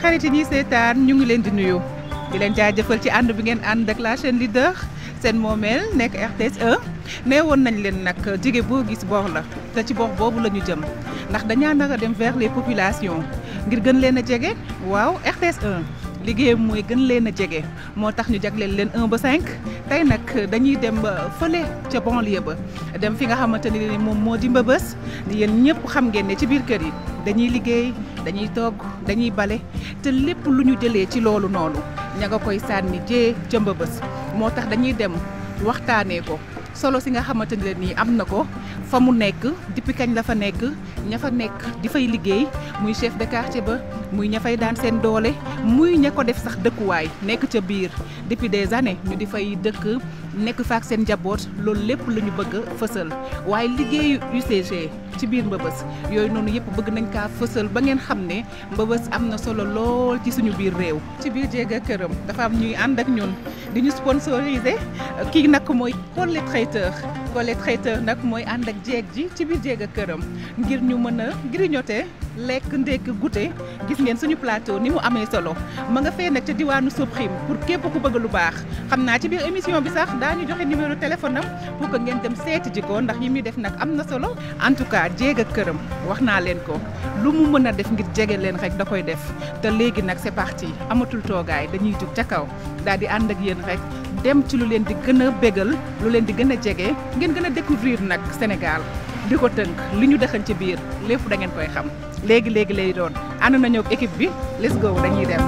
xarit yi ñuy seetaan ñu ngi leen di nuyu di leen jaajëfal ci ànd bi ngeen ànd ak la chaîne leader seen moomeel nekk RTS 1 nee woon nañ leen nag jige boo gis bor la te ci bor boobu la ñu jëm ndax dañaa nar a dem vers les populations ngir gën leen a jege waaw RTS 1 liggéeyam mooy gën leen a jege moo tax ñu jagleel leen 1 ba 5 tey nag dañuy dem fële ca banlieue ba dem fi nga xamante ni moom moo di mbëbës yéen ñëpp xam ngeen ne ci biir kër yi dañuy liggéey dañuy togg dañuy bale te lépp lu ñu jëlee ci loolu noonu ña nga koy sànni jee ca mbëbës moo tax dañuy dem waxtaanee ko solo si nga xamante ne nii am na ko fa mu nekk depuis kañ la fa nekk ña fa nekk di fay liggéey muy chef de quartier ba muy ña fay daan seen doole muy ña ko def sax dëkkuwaay nekk ca biir depuis des années ñu di fay dëkk nekk fa ak seen njaboot loolu lépp la ñu bëgg a fësal waaye liggéeyu UCG ci biir mbëbës yooyu noonu yëpp bëgg nañ kaa fësal ba ngeen xam ne mbëbës am na solo lool ci suñu biir réew. ci biir jéega këram dafa am ñuy ànd ak ñun di ñu sponsorisé kii nag mooy Collé Traiteur Collé Traiteur nag mooy ànd ak jeeg ji ci biir jéega këram ngir ñu mën a grignoter lekk ndekk goûter gis ngeen suñu plateau ni mu amee solo ma nga fee nag ca diwaanu Soprim pour képp ku bëgg lu baax xam naa ci biir émission bi sax daañu joxe numéro téléphone am pour que ngeen dem seeti ji ko ndax yi muy def nag am na solo en tout cas jéeg ak këram wax naa leen ko lu mu mën a def ngir jege leen rek da koy def te léegi nag c'est parti amatul toogaay dañuy jug ca kaw daal di ànd ak yéen rek dem ci lu leen di gën a bégal lu leen di gën a jege ngeen gën a découvrir nag Sénégal di ko tënk li ñu dëxañ ci biir lépp da ngeen koy xam léegi léegi lay doon ànd nañoo ak équipe bi let's go dañuy dem.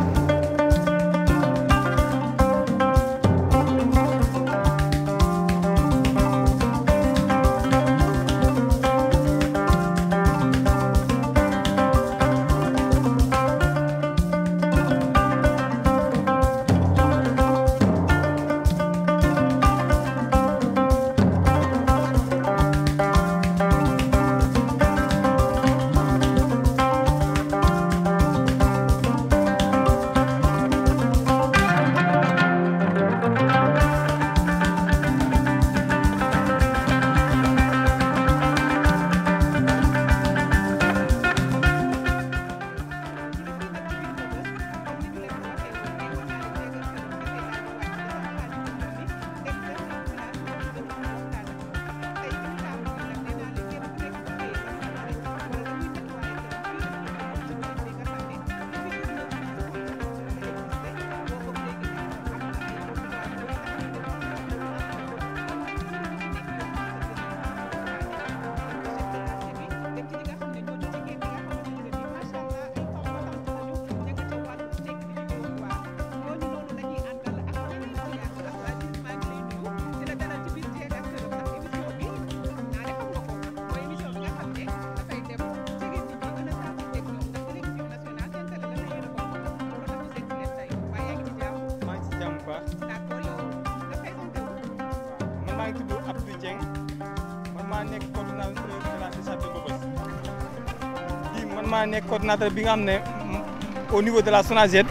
maa nekk coordonnateur bi nga xam ne au niveau de la SONAGED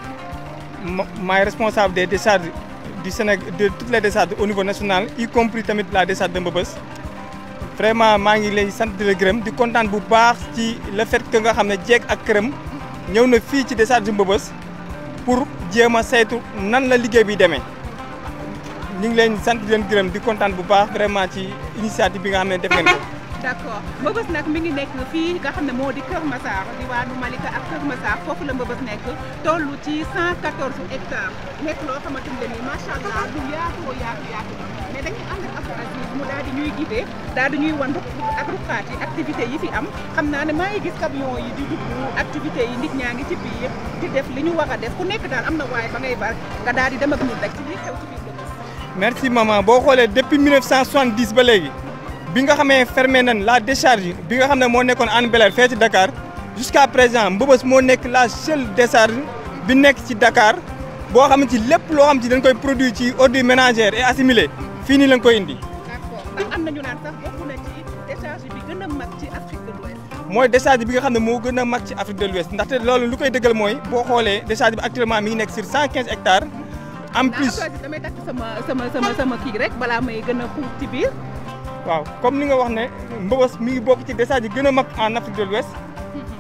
maay responsable des décharges du Sénégal de toutes les décharges au niveau national y compris tamit la décharge de Mbeubeuss vraiment maa ngi lay sant di la gërëm di kontaan bu baax ci le fait que nga xam ne jeeg ak këram ñëw na fii ci décharge Mbeubeuss pour jéem a saytu nan la liggéey bi demee ñu ngi leen sant di leen gërëm di kontaan bu baax vraiment ci initiative bi nga xam ne def ngeen ko. d'accord Mbeubeuss nag mi ngi nekk fii nga xam ne moo di Kër Massar diwaanu Malika ak Kër Massar foofu la Mbeubeuss nekk toll ci 114 hectares nekk loo xamante ne nii macha allah du yaatoo yaatu yaatu mais dañuy ànd ak Abdou Aziz mu daal di ñuy guidé daal di ñuy wan ak ruqaat yi activité yi fi am xam naa ne maa ngi gis camion yi di dugg activité yi nit ñaa ngi ci biir di def li ñu war a def ku nekk daal am na waaye ba ngay bar nga daal di dem ak ñun rek ci li xew ci biir Mbeubeuss. merci maman boo xoolee depuis 1970 ba léegi. bi nga xamee fermé nañ la décharge bi nga xam ne moo nekkoon Hann Bel-Air fee ci Dakar jusqu'à présent Mbeubeuss moo nekk la seule décharge bi nekk ci Dakar boo xam ci lépp loo xam ci dañ koy produit ci ordures ménagères et assimilé fii nii lañ koy indi. d'accord ndax am na ñu naan sax bokk na ci décharge bi gën a mag ci Afrique de l'Ouest. mooy décharge bi nga xam ne moo gën a mag ci Afrique de l'Ouest ndaxte loolu lu koy dëggal mooy boo xoolee décharge bi actuellement mi ngi nekk sur 115 hectares. en plus damay takk sama sama sama sama kii rek balaa may gën a xuus ci biir. waaw comme ni nga wax ne Mbeubeuss mi ngi bokk ci décharge yi gën a mag en Afrique de l'Ouest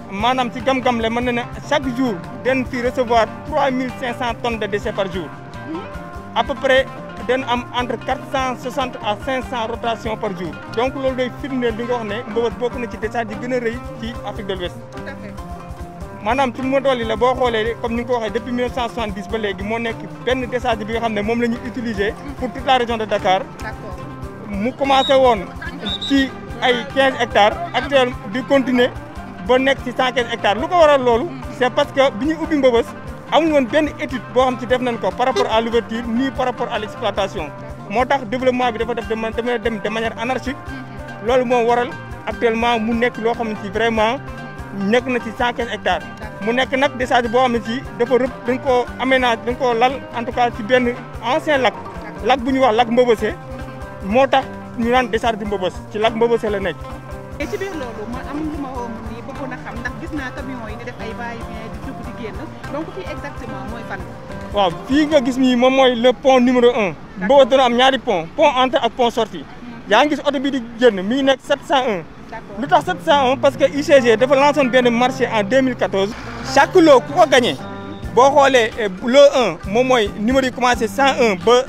maanaam ci gam-gam le mën na ne chaque jour den fi recevoir trois mille cinq cent tonnes de déchets par jour à peu près den am entre quatre cent soixante à cinq cent rotations par jour donc loolu day firndeel li nga wax ne Mbeubeuss bokk na ci décharge yi gën a rëy ci Afrique de l'Ouest tout à fait maanaam ci ma dolli la boo xoolee comme ni nga ko waxee depuis 1970 ba léegi moo nekk benn décharge bi nga xam ne moom la ñu utiliser pour toute la région de Dakar d'accord mu commencé woon ci ay 15 hectares actuel di continuer ba nekk ci 115 hectares lu ko waral loolu c'est parce que bi ñuy ubbi Mbeubeuss amuñu woon benn étude boo xam ci def nañ ko par rapport à l'ouverture ni par rapport à l'exploitation moo tax développement bi dafa def de dafa dem de manière anarchique loolu moo waral actuellement mu nekk loo xam ne ci vraiment nekk na ci 115 hectares mu nekk nag décharge boo xam ne ci dafa rëpp dañ koo aménage dañ koo lal en tout cas ci benn ancien lac lac bu ñuy wax lac Mbeubeussé moo tax ñu naan décharge du Mbeubeuss ci lac Mbeubeussé la nekk et ci biir loolu ma am lu ma woo nii bëggoon a xam ndax gis naa camion yi di def ay va-et-vient di dugg di génn donc fii exactement mooy fan. waaw fii nga gis nii moom mooy le pont numéro un Mbeubeuss dana am ñaari pont pont entrée ak pont sortie yaa ngi gis oto bi di génn mi ngi nekk 701 d'accord lu tax 701 parce que UCG dafa lancé woon benn marché en 2014 chaque lot ku ko gagné boo xoolee eh, lot 1 moom mooy numéro yi commencé 101 ba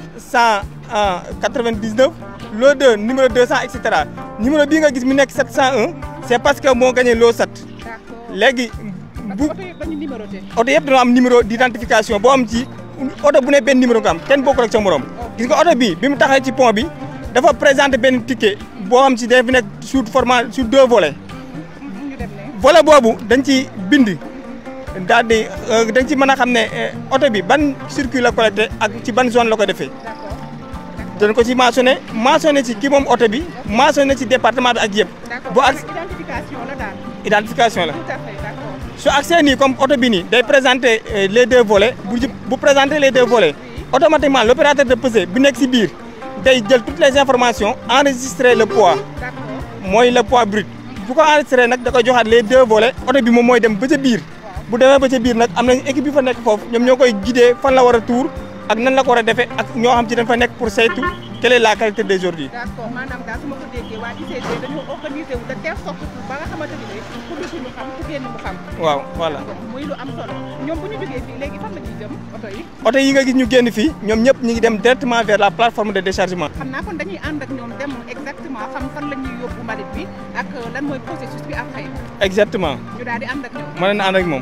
199 lot 2 numéro 200 et cetera numéro bii nga gis mu nekk 701 c'est parce que moo gagné lot 7 d'accord léegi parce bu que oto yi dañu numéroté. oto yëpp dañoo am numéro d'identification boo am ci oto bu ne benn numéro nga am kenn bokkul ak sa morom gis nga oto bi bi mu taxee ci pont bi dafa présenté benn ticket boo xam ci dafa fi nekk sur format sur deux volets ñu dem ne volet boobu dañ ci bind daal di dañ ci mën a xam ne eh, oto bi ban circuit la collecté ak ci ban zone la ko defee d'accord dañ ko ci mentionné mentionné ci ki moom oto bi mentionné ci département bi ak yëpp d'accord bu ak identification la daal identification la tout à fait d'accord su accès nii comme oto bi nii day présenter euh, les deux volets bu ji- bu présenter les deux volets automatiquement l'opérateur de pesée bi nekk ci biir day jël toutes les informations enregistrer le poids d'accord mooy le poids brut bu ko enregistré nag da koy joxaat les deux volets oto bi moom mooy dem ba ca biir bu demee ba ca biir nag am nañ équipe bi fa nekk foofu ñoom ñoo koy guider fan la war a tuur ak nan la ko war a defee ak ñoo xam ci dañ fa nekk pour saytu quelle est la qualité des ordures d'accord maanaam daal su ma ko déggee waa ICG dañoo organisé wu de telle sorte que ba nga xamante ni ku dugg mu xam ku génn mu xam. waaw voilà muy lu am solo ñoom bu ñu jógee fii léegi fan la ñuy jëm oto yi. oto yi nga gis ñu génn fii ñoom ñëpp ñu ngi dem directement vers la plateforme de déchargement xam naa kon dañuy ànd ak ñoom dem exactement xam fan la ñuy yóbbu mbalit bi ak lan mooy processus bi après exactement ñu daal di ànd ak ñoom. mën na ànd ak moom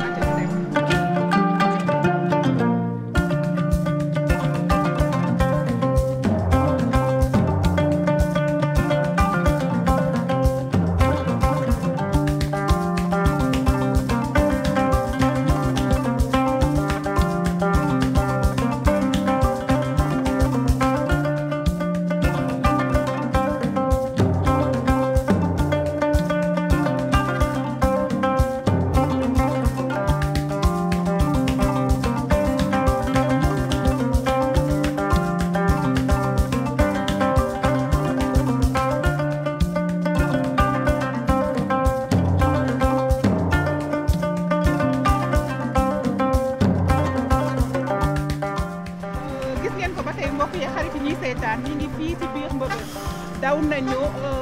gis ngeen ko ba tey mbokk yi xarit yi ñuy seetaan ñi ngi fii ci biir Mbeubeuss daw nañu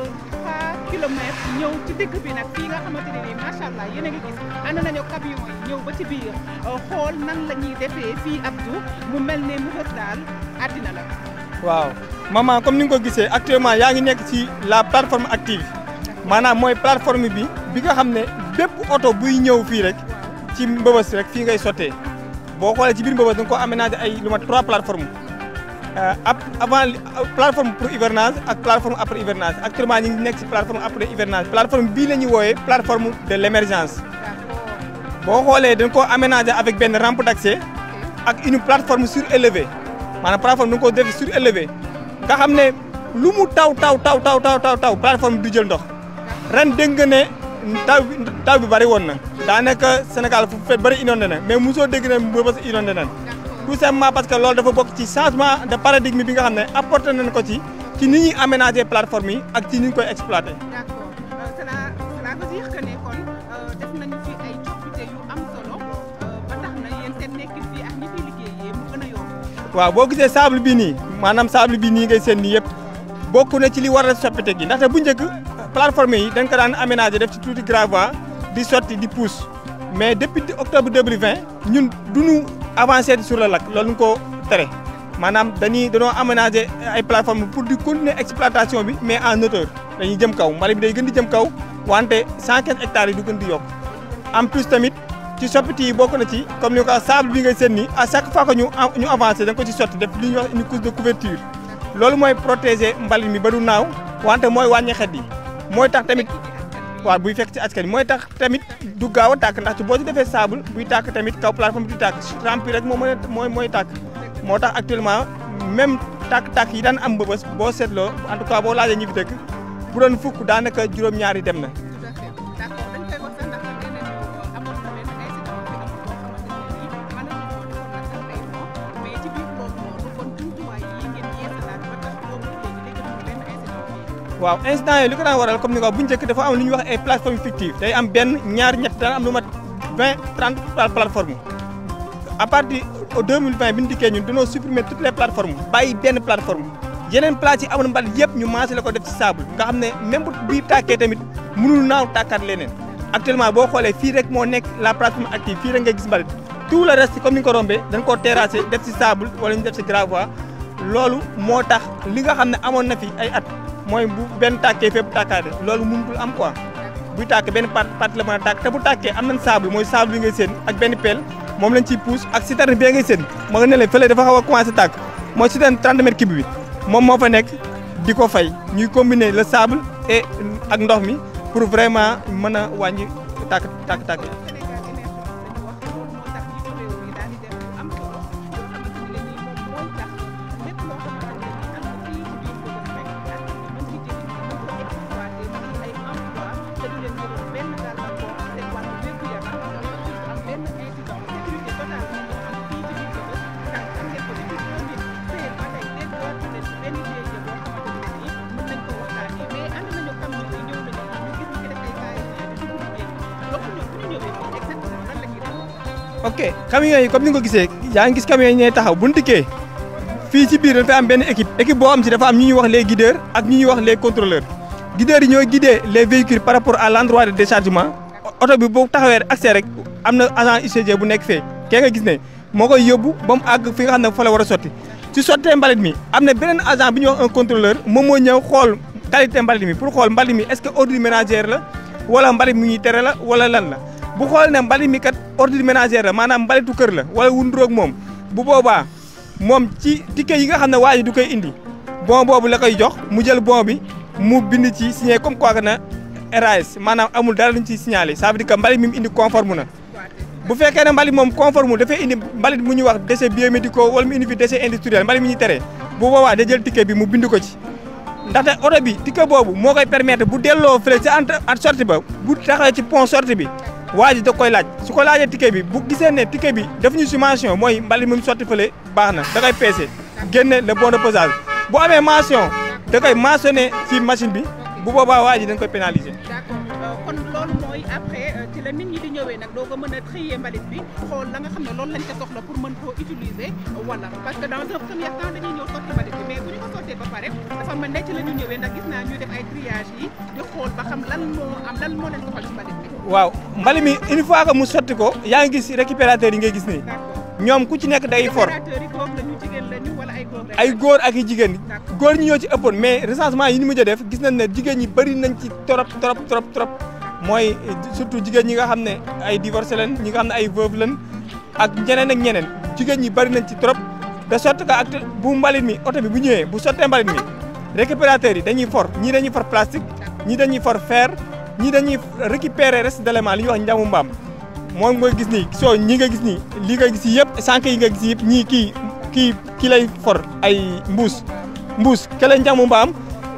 3 kilomètres ñëw ci digg bi nag fii nga xamante ne nii macha allah yéen a ngi gis ànd nañu camion yi ñëw ba ci biir xool nan la ñuy defee fii Abdou mu mel ne Mbeubeuss daal àddina la. waaw maman comme ni nga ko gisee actuellement yaa ngi nekk ci la plateforme active maanaam mooy plateforme bi bi nga xam ne bépp oto buy ñëw fii rek ci Mbeubeuss rek fii ngay sottee boo xoolee ci biir Mbeubeuss da nga ko aménagé ay lu mat trois plateformes ab avant li- plateforme pour hivernage ak plateforme après hivernage actuellement ñu ngi nekk ci plateforme après hivernage plateforme bii la ñuy wooyee plateforme de l'émergence d'accord boo xoolee dañ ko aménagé avec benn rampe d'accès ak une plateforme surélevée maanaam plateforme da nga ko def surélevé nga xam ne lu mu taw taw taw taw taw taw taw plateforme bi du jël ndox ren dégg nga ne taw bi taw bi bëri woon na daanaka Sénégal fu fet bëri inondé na mais mosoo dégg ne Mbeubeuss inondé na tout simplement parce que loolu dafa bokk ci changement de paradigme bi nga xam ne apporté nañ ko ci ci ni ñuy aménager plateforme yi ak ci ni ñu koy exploité. d'accord Euh, cela cela veut dire que ne kon euh, def nañu fi ay coppite yu am solo euh, ba tax na yéen seen nekkin fii ak ñi fiy liggéeyee mu gën a yomb. waaw boo gisee sable bii nii maanaam sable bii nii ngay seen nii yëpp bokk na ci li waral soppite gi ndaxte bu njëkk plateforme yi dañ ko daan aménager def ci tuuti gravois di sotti di pousse mais depuis octobre 2020 ñun duñu avancer sur le lac loolu ñu ko tere maanaam dañuy dañoo aménager ay plateformes pour di continuer exploitation bi mais en hauteur dañuy jëm kaw mbalit bi day gën di jëm kaw wante 115 hectares yi du gën di yokk en plus tamit ci soppiti yi bokk na ci comme ni ko sable bi ngay seen nii à chaque fois que ñu ñu avancé da nga ko ci sotti def li ñuy wax une couche de couverture loolu mooy protéger mbalit mi ba du naaw wante mooy wàññi xet yi mooy tax tamit waaw buy fekk ci askan mooy tax tamit du gaaw a tàkk ndax ci boo ci defee sable buy tàkk tamit kaw plateforme bi du tàkk rempli rek moo mën a mooy mooy tàkk moo tax actuellement même tàkk-tàkk yi daan am mbëbës boo seetloo en tout cas boo laajee ñi fi dëkk bu doon fukk daanaka juróom-ñaar yi dem na waaw incident yooyu li ko daan waral comme ni nga wax bu njëkk dafa am lu ñuy wax ay plateforme fictive day am benn ñaar ñett daan am lu mat vingt trente plateforme à partir de deux mille vingt bi ñu dikkee ñun dañoo supprimer toutes les plateformes bàyyi benn plateforme yeneen place yi amoon mbalit yëpp ñu maasé la ko def ci sable nga xam ne même bu bii tàkkee tamit mënul naaw tàkkaat leneen actuellement boo xoolee fii rek moo nekk la plateforme active fii rek nga gis mbalit tout le reste comme ni nga ko rombee dañ koo terrassé def ci sable wala ñu def ci gravois loolu moo tax li nga xam ne amoon na fi ay at mooy bu benn tàkkee fépp tàkkaate loolu mënutul am quoi buy tàkk benn part partie la mën a tàkk te bu tàkkee am nañ sable mooy sable bi ngay seen ak benn pelle moom lañ ciy pousse ak citerne bi ngay seen ma nga ne leen fële dafa xaw a commencé tàkk mooy citerne 30 mètres cube bi moom moo fa nekk di ko fay ñuy combiner le sable et ak ndox mi pour vraiment mën a wàññi tàkk tàkk tàkk ok camions yi comme ni nga ko gisee yaa ngi gis camions yi ñooy taxaw bu ñu dikkee fii ci biir dafa am benn équipe équipe boo xam si dafa am ñu ñuy wax les guideurs ak ñu ñuy wax les contrôleurs guideurs yi ñooy guider les véhicules par rapport à l' endroit de déchargement oto bi boo taxawee accès rek am na agent UCG bu nekk fee kee nga gis ne moo koy yóbbu ba mu àgg fi nga xam ne fa la war a sotti ci sottee mbalit mi am na beneen agent bi ñuy wax un contrôleur moom moo ñëw xool qualité mbalit mi pour xool mbalit mi est ce que ordure ménagère la wala mbalit mi ñuy tere la wala lan la bu xool ne mbalit mi kat ordure ménagère la maanaam mbalitu kër la wala wunduroog moom bu boobaa moom ci ticket yi nga xam ne waa ji du koy indi bon boobu la koy jox mu jël bon bi mu bind ci signé comme quoi que na RAS maanaam amul dara luñ ciy signalé ça veut dire que mbalit mi mu indi conforme na bu fekkee ne mbalit moom conforme dafay indi mbalit mu ñuy wax déchets biomédicaux wala mu indi fi déchets industriels mbalit mi ñuy tere bu boobaa da jël ticket bi mu bind ko ci ndaxte oto bi ticket boobu moo koy permettre bu delloo fële ci entre at sortie ba bu taxawee ci pont sortie bi waa ji da koy laaj su ko laajee ticket bi bu gisee ne ticket bi def ñu si mention mooy mbalit mi mu sotti fële baax na da koy peese génne le bon de posage bu amee mention da koy mentionné ci machine bi bu boobaa waa ji dañ koy pénaliser. d'accord kon loolu mooy après ci la nit ñi di ñëwee nag doo ko mën a trier mbalit bi xool la nga xam ne loolu lañ ko soxla pour mën koo utiliser wala parce que dans un premier temps dañuy ñëw sotti mbalit bi mais bu ñu ko sottee ba pare dafa mel ne ci la ñu ñëwee ndax gis naa ñuy def ay triage yi di xool ba xam lan moo am lan moo leen soxal ci mbalit bi. waaw mbalit mi une fois que mu sotti ko yaa ngi gis récupérateur yi ngay gis nii ñoom ku ci nekk day for récupérateur yi góor lañu jigéen lañu wala ay góor lañu. ay góor ak i jigéen góor ñi ñoo ci ëppoon mais recensement yi ñu mujj a def gis nañ ne jigéen ñi bëri nañ ci trop trop trop trop mooy surtout jigéen ñi nga xam ne ay divorcé lañ ñi nga xam ne ay veuve lañ ak ñeneen ak ñeneen jigéen ñi bëri nañ ci trop de sorte que ak bu mbalit mi oto bi bu ñëwee bu sottee mbalit mi récupérateurs yi dañuy for ñii dañuy for plastique ñii dañuy for fer ñii dañuy récupérer reste d'élément li ñuy wax njamu mbaam moom nga gis nii soo ñi nga gis nii li nga gis yëpp sànq yi nga gis yëpp ñii kii kii kii lay for ay mbuus mbuus kële njamu mbaam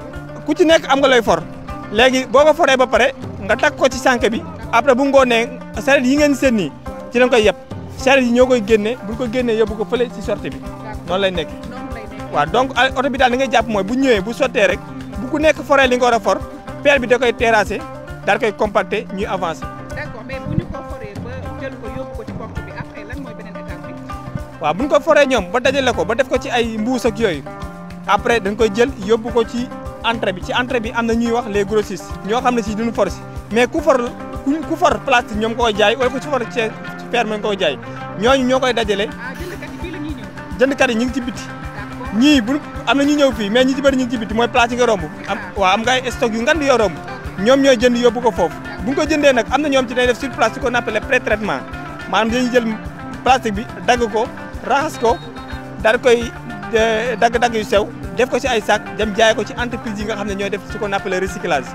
ku ci nekk am nga lay for léegi boo ko foree ba pare nga takk ko ci sànq bi après bu ngoonee saret yi ngeen seen nii ci lañ koy yeb saret yi ñoo koy génne bu ñu ko génnee yóbbu ko fële ci sortie bi noonu lay nekk noonu lay nekk. waaw donc oto bi daal li ngay jàpp mooy bu ñëwee bu sottee rek bu ku nekk foree li nga war a for pelle bi da koy terrasser daal koy compacter ñuy avancer d'accord mais bu ñu ko foree ba jël ko yóbbu ko ci porte bi après lan mooy beneen étape bi. waaw bu ñu ko foree ñoom ba dajale ko ba def ko ci ay mbuus ak yooyu après dañ koy jël yóbbu ko ci entrée bi ci entrée bi am na ñuy wax les grossistes ñoo xam ne si duñu for si mais ku for ku ku for plastique ñoom koy jaay wala ku ci for ci fer nga koy jaay ñooñu ñoo koy dajale ah jëndkat yi fii la ñuy ñëw jëndkat yi ñu ngi ci biti d'accord ñii bu am na ñu ñëw fii mais ñi ci bëri ñu ngi ci biti mooy place yi nga romb am waaw am nga ay stock yu ngan di yoo romb ñoom ñooy jënd yóbbu ko foofu bu ñu ko jëndee nag am na ñoom ci day def sur place ce qu'on appelle pré traitement maanaam dañuy jël plastique bi dagg ko raxas ko daal koy dagg-dagg yu sew def ko ci ay sac dem jaay ko ci entreprise yi nga xam ne ñooy def ce qu'on appelle recyclage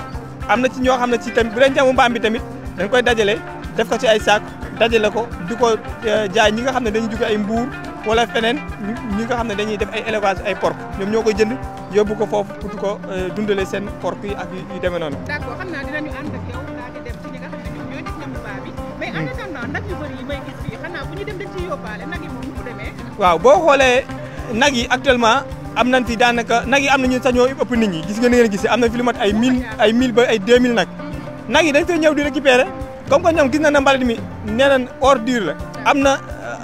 am na ci ñoo xam ne ci tamit bu leen jamu mbaam bi tamit dañ koy dajale def ko ci ay sac dajale ko di ko jaay ñi nga xam ne dañuy jóge ay mbuur wala feneen ñi nga xam ne dañuy def ay élevage ay porc ñoom ñoo koy jënd yóbbu ko foofu pour di ko dundale seen porc yi ak yu demee noonu. d'accord xam naa dinañu ànd ak yow daal di dem ci ñi nga xam ne ñoom ñooy def ñamu baa bi mais en attendant nag yu bëri yi may gis fii xanaa bu ñu dem dañ ciy yóbbaale nag yi moom nu mu demee. waaw boo xoolee nag yi actuellement am nañ fi daanaka nag yi am nañu sax ñoo ëpp nit ñi gis nga ni ngeen gisee am na fi lu mat ay 1000 ay 1000 ba ay 2000 nag nag yi dañ fay ñëw di récupérer comme que ñoom gis na ne mbalit mi nee nañ ordure la am na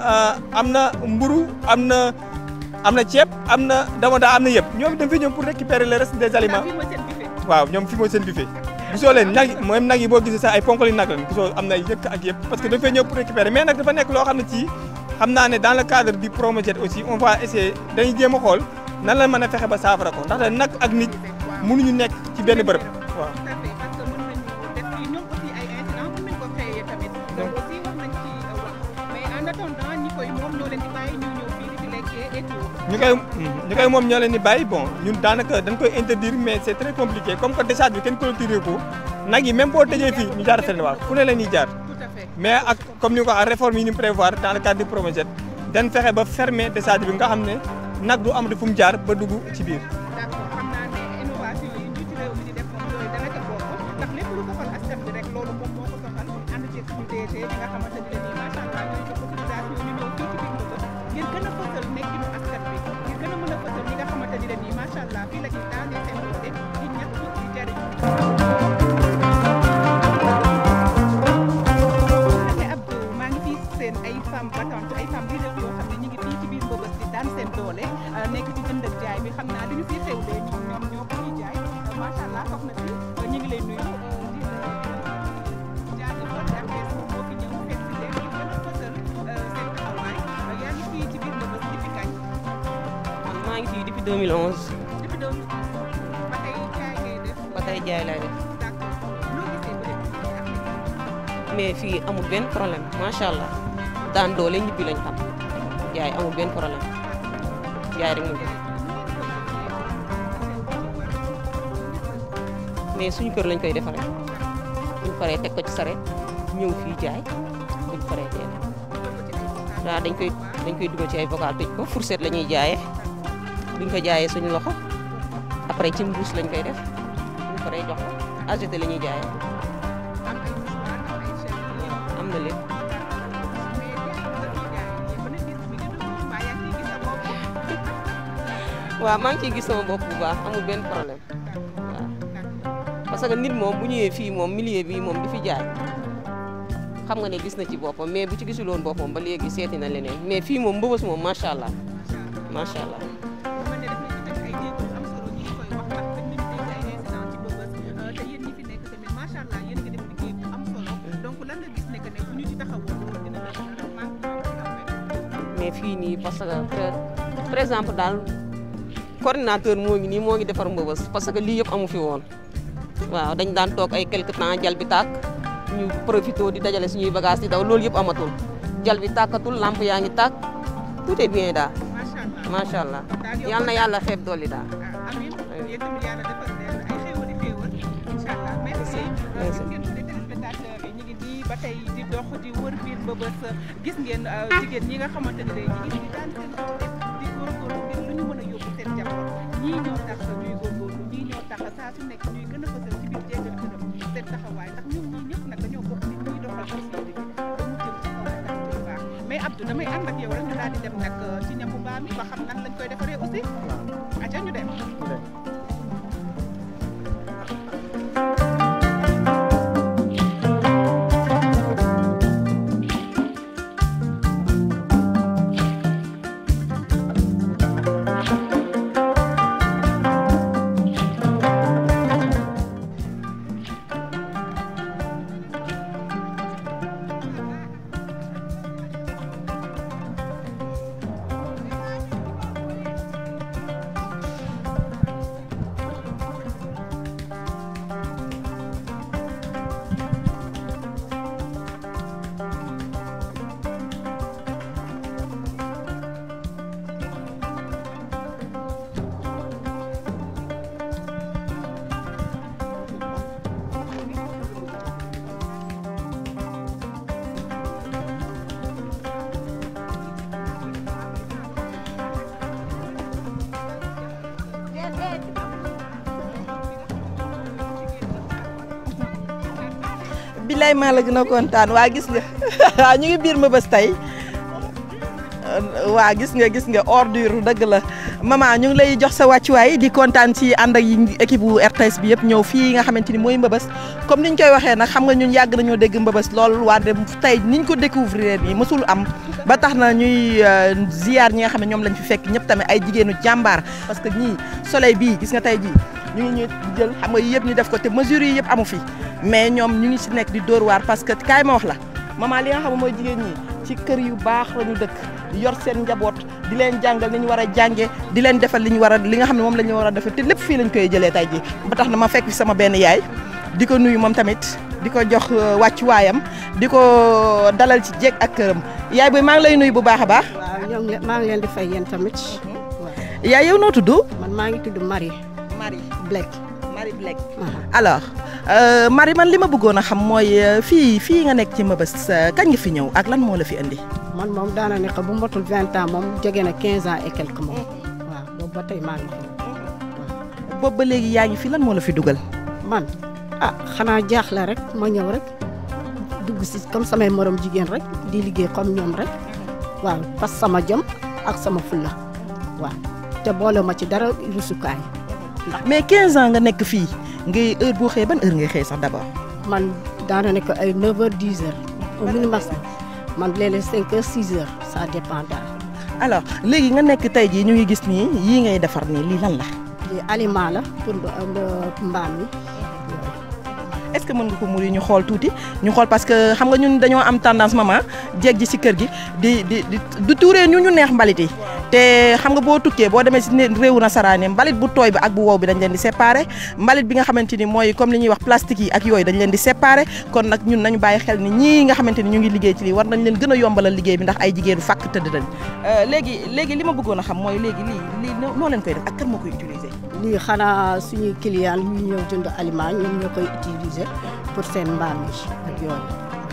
am na mburu am na am na ceeb am na dama daa am na yëpp ñoom dañ fay ñëw pour récupérer le reste des aliments fii mooy seen buffet. waaw ñoom fi mooy seen buffet gisoo leen nag yi même nag yi boo gisee sax ay ponkali nag lañ gisoo am na ay yëkk ak yëpp parce que dañ fay ñëw pour récupérer mais nag dafa nekk loo xam ne ci xam naa ne dans le cadre du Promojet aussi on va essayer dañuy jéem a xool nan la mën a fexe ba saafara ko ndaxte nag ak nit mënuñu nekk ci benn bërëb waaw. tout à fait parce que mën nañu def fii ñoom aussi ay incidents mën nañu ko créer tamit donc aussi wax nañ ci wax mais en attendant ñi koy moom ñoo leen di bàyyi ñu ñëw fii di fi lekkee et tout. ñu koy ñu koy moom ñoo leen di bàyyi bon ñun daanaka dañ koy interdire mais c'est très compliqué comme que décharge bi kenn clôturé ko nag yi même boo tëjee fii ñu jaar fenn waaw fu ne la ñuy jaar tout à fait. mais ak comme ni ko waxee réforme yi ñu prévoir dans le cadre du Promojet dañ fexe ba fermer décharge bi nga xam ne nag du am fu mu jaar ba dugg ci biir. d'accord xam naa ne innovation yi njiitu réew mi di def moom yooyu dana ca bokk ndax lépp lu soxal askan bi rek loolu moom moo ko soxal ànd ceeg suñu DG bi nga xamante ne nii macha allah ñooy jox autorisation ñu ñëw fii ci biir Mbëbës ngir gën a fësal nekkinu askan bi ngir gën a mën a fësal ñi nga xamante ne nii macha allah fii la ñuy daanee seen doole di ñaxtu di jariñ ne Abdou maa ngi fii seen ay femmes battantes ay femmes leaders yoo xam ne ñu ngi fii ci biir Mbëbës di daan seen doole nekk ci jënd ak jaay bi xam naa li ñu fiy xewlee ñoom ñoom ñoo ko fiy jaay macha allah soxna si ñu ngi lay nuyu di jaajëfal RTS moom moo fi ñëw fekk si leen ñu gën a fësal seen taxawaay yaa ngi fii ci biir Mbëbës di fi kañ man maa ngi fii depuis 2011 depuis doon ba tey jaay ngay def ba tey jaay laay def d'accord noo gisee ba léegi fii ak mais fii amul benn problème macha allah daan doole ñibbi lañ xam jaay amul benn problème jaay rek moom mais suñu kër lañ koy defaree buñ paree teg ko ci saret ñëw fii jaay buñ paree teel waaw dañ koy dañ koy dugal ci ay vocal tëj ko fourchette la ñuy jaayee buñ ko jaayee suñu loxo après ci mbuus lañ koy def buñ paree jox ko ageté la ñuy jaayee am ay mouchoir am ay chaîne yëpp am na lépp mais jaay nga fi jaay yëpp na gis mi ngi dugg mbaa yaa ngi ciy gis sa bopp waaw maa ngi ciy gis sama bopp bu baax amul benn problème waaw parce que nit moom bu ñëwee fii moom milieu bi moom di fi jaay xam nga ne gis na ci boppam mais bu ci gisuloon boppam ba léegi seeti na leneen mais fii moom mbëbës moom macha allah macha allah. man de def nañ ci def ay jéego yu am solo ñu ngi koy wax ndax dañ nañu dégg ay incident ci Mbëbës te yéen ñi fi nekk tamit macha allah yéen a ngi def liggéey bu am solo donc lan nga gis ne que ne bu ñu ci taxawoon loolu dina la dina manqué mais fii nii parce que par- par exemple daal coordinateur moo ngi nii moo ngi defar mbëbës parce que lii yëpp amu fi woon waaw dañ daan toog ay quelque temps jal bi tàkk ñu profité di dajale suñuy bagage di daw loolu yëpp amatul jal bi tàkkatul lamp yaa ngi tàkk tout est bien daal macha allah macha allah daal yow yal na yàlla xeeb dolli daal. ah amiin yéen tamit yàlla defal leen ay xéewal i xéewal incha allah merci gis ngeen ko de téléspectateurs yi ñu ngi nii ba tey di dox di wër biir Mbëbës gis ngeen jigéen ñi nga xamante ne day ñu ngi di daan seen doole di góorgóorlu ngir lu ñu mën a yóbbu seen njaboot ñii ñoo tax ñuy góorgóorlu ñii ñoo tax saa su nekk ñuy gën a fësal ci biir jéegal gërëm seen taxawaay ndax ñoom ñii ñëpp nag dañoo bokk ci ñuy doxal société bi ba mu jëm ci kaw ak ci lu baax mais Abdou damay ànd ak yow rek ñu daal di dem nag ci ñamu mbaam mi ba xam nan lañ koy defaree aussi aca ñu dem billaay maa la gën a kontaan waa gis nga waa ñu ngi biir Mbëbës tey waa gis nga gis nga ordure dëgg la maman ñu ngi lay jox sa wàccuwaay di kontaan ci ànd ak équipe bu RTS bi yëpp ñëw fii nga xamante ni mooy Mbëbës comme niñ koy waxee nag xam nga ñun yàgg nañoo dégg Mbëbës lool wante tey niñ ko découvrir nii mësul am ba tax na ñuy ziar ñi nga xam ne ñoom lañ fi fekk ñëpp tamit ay jigéenu jàmbaar parce que ñii soleil bii gis nga tey jii ñu ngi ñu jël xam nga yëpp ñu def ko te mesures yi yëpp amu fi mais ñoom ñu ngi si nekk di dóor waar parce que kaay ma wax la maman li nga xam ne mooy jigéen ñi ci kër yu baax la ñu dëkk yor seen njaboot di leen jàngal ni ñu war a jànge di leen defal li ñu war a li nga xam ne moom la ñu war a defal te lépp fii lañ koy jëlee tey jii ba tax na ma fekk fi sama benn yaay di ko nuyu moom tamit di ko jox wàccuwaayam di ko dalal ci jéeg ak këram yaay booy maa ngi lay nuyu bu baax a baax. waaw ñoo ngi maa ngi leen di fay yéen tamit. waaw yaay yow noo tudd. man maa ngi tudd Marie Marie Blake. Marie Blake. alors Marie man li ma bëggoon a xam mooy fii fii nga nekk ci Mbëbës kañ nga fi ñëw ak lan moo la fi indi. man moom daana nekk bu motul vingt ans moom jege na quinze ans et quelque moom. waaw boobu ba tey maa ngi fi. boobu ba léegi yaa ngi fi lan moo la fi dugal. man ah xanaa jaaxle rek ma ñëw rek dugg si comme samay morom jigéen rek di liggéey comme ñoom rek waaw parce que sama jom ak sama fulla waaw te boole ma ci dara rusukaay. mais 15 ans nga nekk fii ngay heure boo xëyee ban heure ngay xëy sax d'abord. man daana nekk ay 9 heures 10 heures au minimum man léeg-léeg 5 heures 6 heures ça dépend daal. alors léegi nga nekk tey jii ñu ngi gis nii yii ngay defar nii lii lan la. lii aliment la pour mbaam mi. est-ce que mën nga ko muri ñu xool tuuti ñu xool parce que xam nga ñun dañoo am tendance maman jeeg ji ci kër gi di di di du tuuree ñu ñu neex mbalit yi te xam nga boo tukkee boo demee ci réewu nasaraan yi mbalit bu tooy bi ak bu wow bi dañ leen di séparer mbalit bi nga xamante ni mooy comme li ñuy wax plastique yi ak yooyu dañ leen di séparer kon nag ñun nañu bàyyi xel ni ñii nga xamante ni ñu ngi liggéey ci lii war nañ leen gën a yombalal liggéey bi ndax ay jigéenu fàkk tëdd dañ léegi léegi li ma bëggoon a xam mooy léegi lii lii noo leen koy def ak kan moo koy utiliser lii xanaa suñuy client yu ñëw jënd aliment ñoom ñoo koy utiliser pour seen mbaam yi ak yooyu.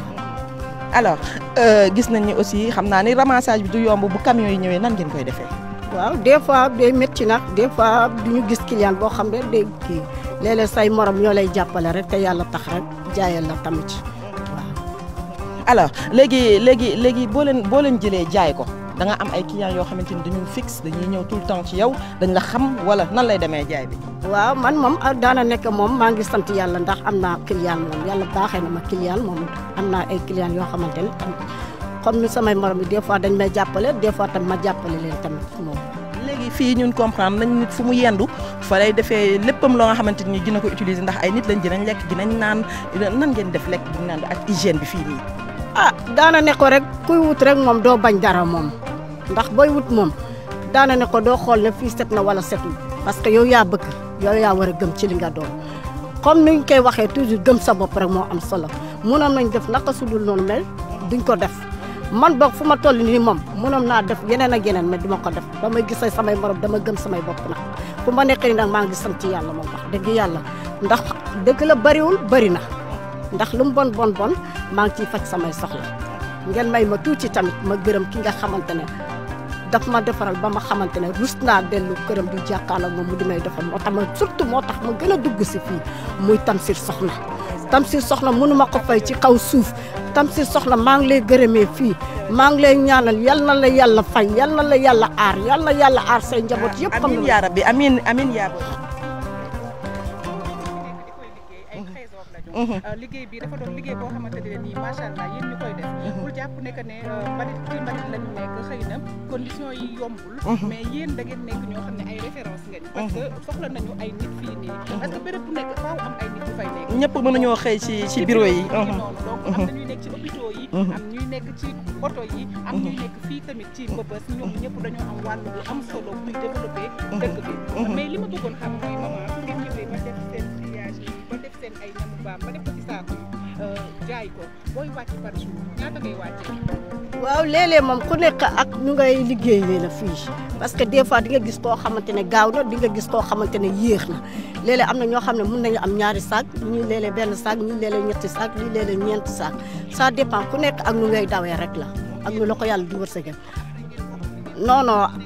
alors gis nañ ni aussi xam naa ni ramassage bi du yomb bu camion yi ñëwee nan ngeen koy defee. waaw des fois day métti nag des fois du ñu gis client boo xam ne day kii léeg-léeg say morom ñoo lay jàppale rek te yàlla tax rek jaayal la tamit waaw. alors léegi léegi léegi boo leen boo leen jëlee jaay ko da nga am ay clients yoo xamante ni dañuy fixe dañuy ñëw tout le temps ci yow dañ la xam wala nan lay demee jaay bi. waaw man moom daana nekk moom maa ngi sant yàlla ndax am naa client moom yàlla baaxee na ma client moom am naa ay client yoo xamante ne comme ni samay morom yi des fois dañ may jàppale des fois tam ma jàppale leen tamit moom. léegi fii ñun comprendre nañ nit fu mu yendu fa lay defee léppam loo nga xamante ni dina ko utiliser ndax ay nit lañ dinañ lekk dinañ naan nan ngeen def lekk di naan ak hygiène bi fii nii. ah daana ne ko rek kuy wut rek moom doo bañ dara moom ndax booy wut moom daana ne ko doo xool ne fii set na wala setul parce que yow yaa bëgg yow yaa war a gëm ci li nga doon comme ni ñu koy waxee toujours gëm sa bopp rek moo am solo mënoon nañ def naka su dul noonu mel duñ ko def man boog fu ma toll nii moom mënoon naa def yeneen ak yeneen mais duma ko def ba may gisee samay morom dama gëm samay bopp nag fu ma nekk nii nag maa ngi sant yàlla moom wax dëgg yàlla ndax dëgg la bariwul bari na ndax lu mu bon bon bon maa ngi ciy faj samay soxla ngeen may ma tuuti tamit ma gërëm ki nga xamante ne daf ma defaral ba ma xamante ne rus naa dellu këram di jàkkaarloo moom mu di may defal moo tax ma surtout moo tax ma gën a dugg si fii muy Tamsir Soxna Tamsir Soxna mënu ma ko fay ci kaw suuf Tamsir Soxna maa ngi lay gërëmee fii maa ngi lay ñaanal yal na la yàlla fay yal na la yàlla aar yal na yàlla aar say njaboot yëpp. amiin yaa rabbi amiin amiin yaa liggéey bi dafa doon liggéey boo xamante ne nii macha allah yéen ñu koy def bul jàpp ne que ne mbalit ci mbalit lañu nekk xëy na conditions yi yombul mais yéen da ngeen nekk ñoo xam ne ay référence ngeen parce que soxla nañu ay nit fii nii parce que béréb bu nekk faaw am ay nit yu fay nekk ñëpp mënuñoo xëy ci ci bureau yi noonu donc am na ñuy nekk ci hôpitaux yi am ñuy nekk ci oto yi am ñuy nekk fii tamit ci Mbëbës ñoom ñëpp dañoo am wàll bu am solo buy développé dëkk bi mais li ma bëggoon xam mooy maman su ngeen ñëwee ba def seen triage yi ba def seen ay ñamu baam ba def ko ci saako jaay ko booy wàcc par jour ñaata ngay wàccee. waaw léeg-léeg moom ku nekk ak ñu ngay liggéeyee la fii parce que des fois di nga gis koo xamante ne gaaw na di nga gis koo xamante ne yéex na léeg-léeg am na ñoo xam ne mun nañu am ñaari saak ñii léeg-léeg benn saak ñii léeg-léeg ñetti saak ñii léeg-léeg ñeenti saak ça dépend ku nekk ak ñu ngay dawee rek la ak ñu la ko yàlla di wërsëgal non non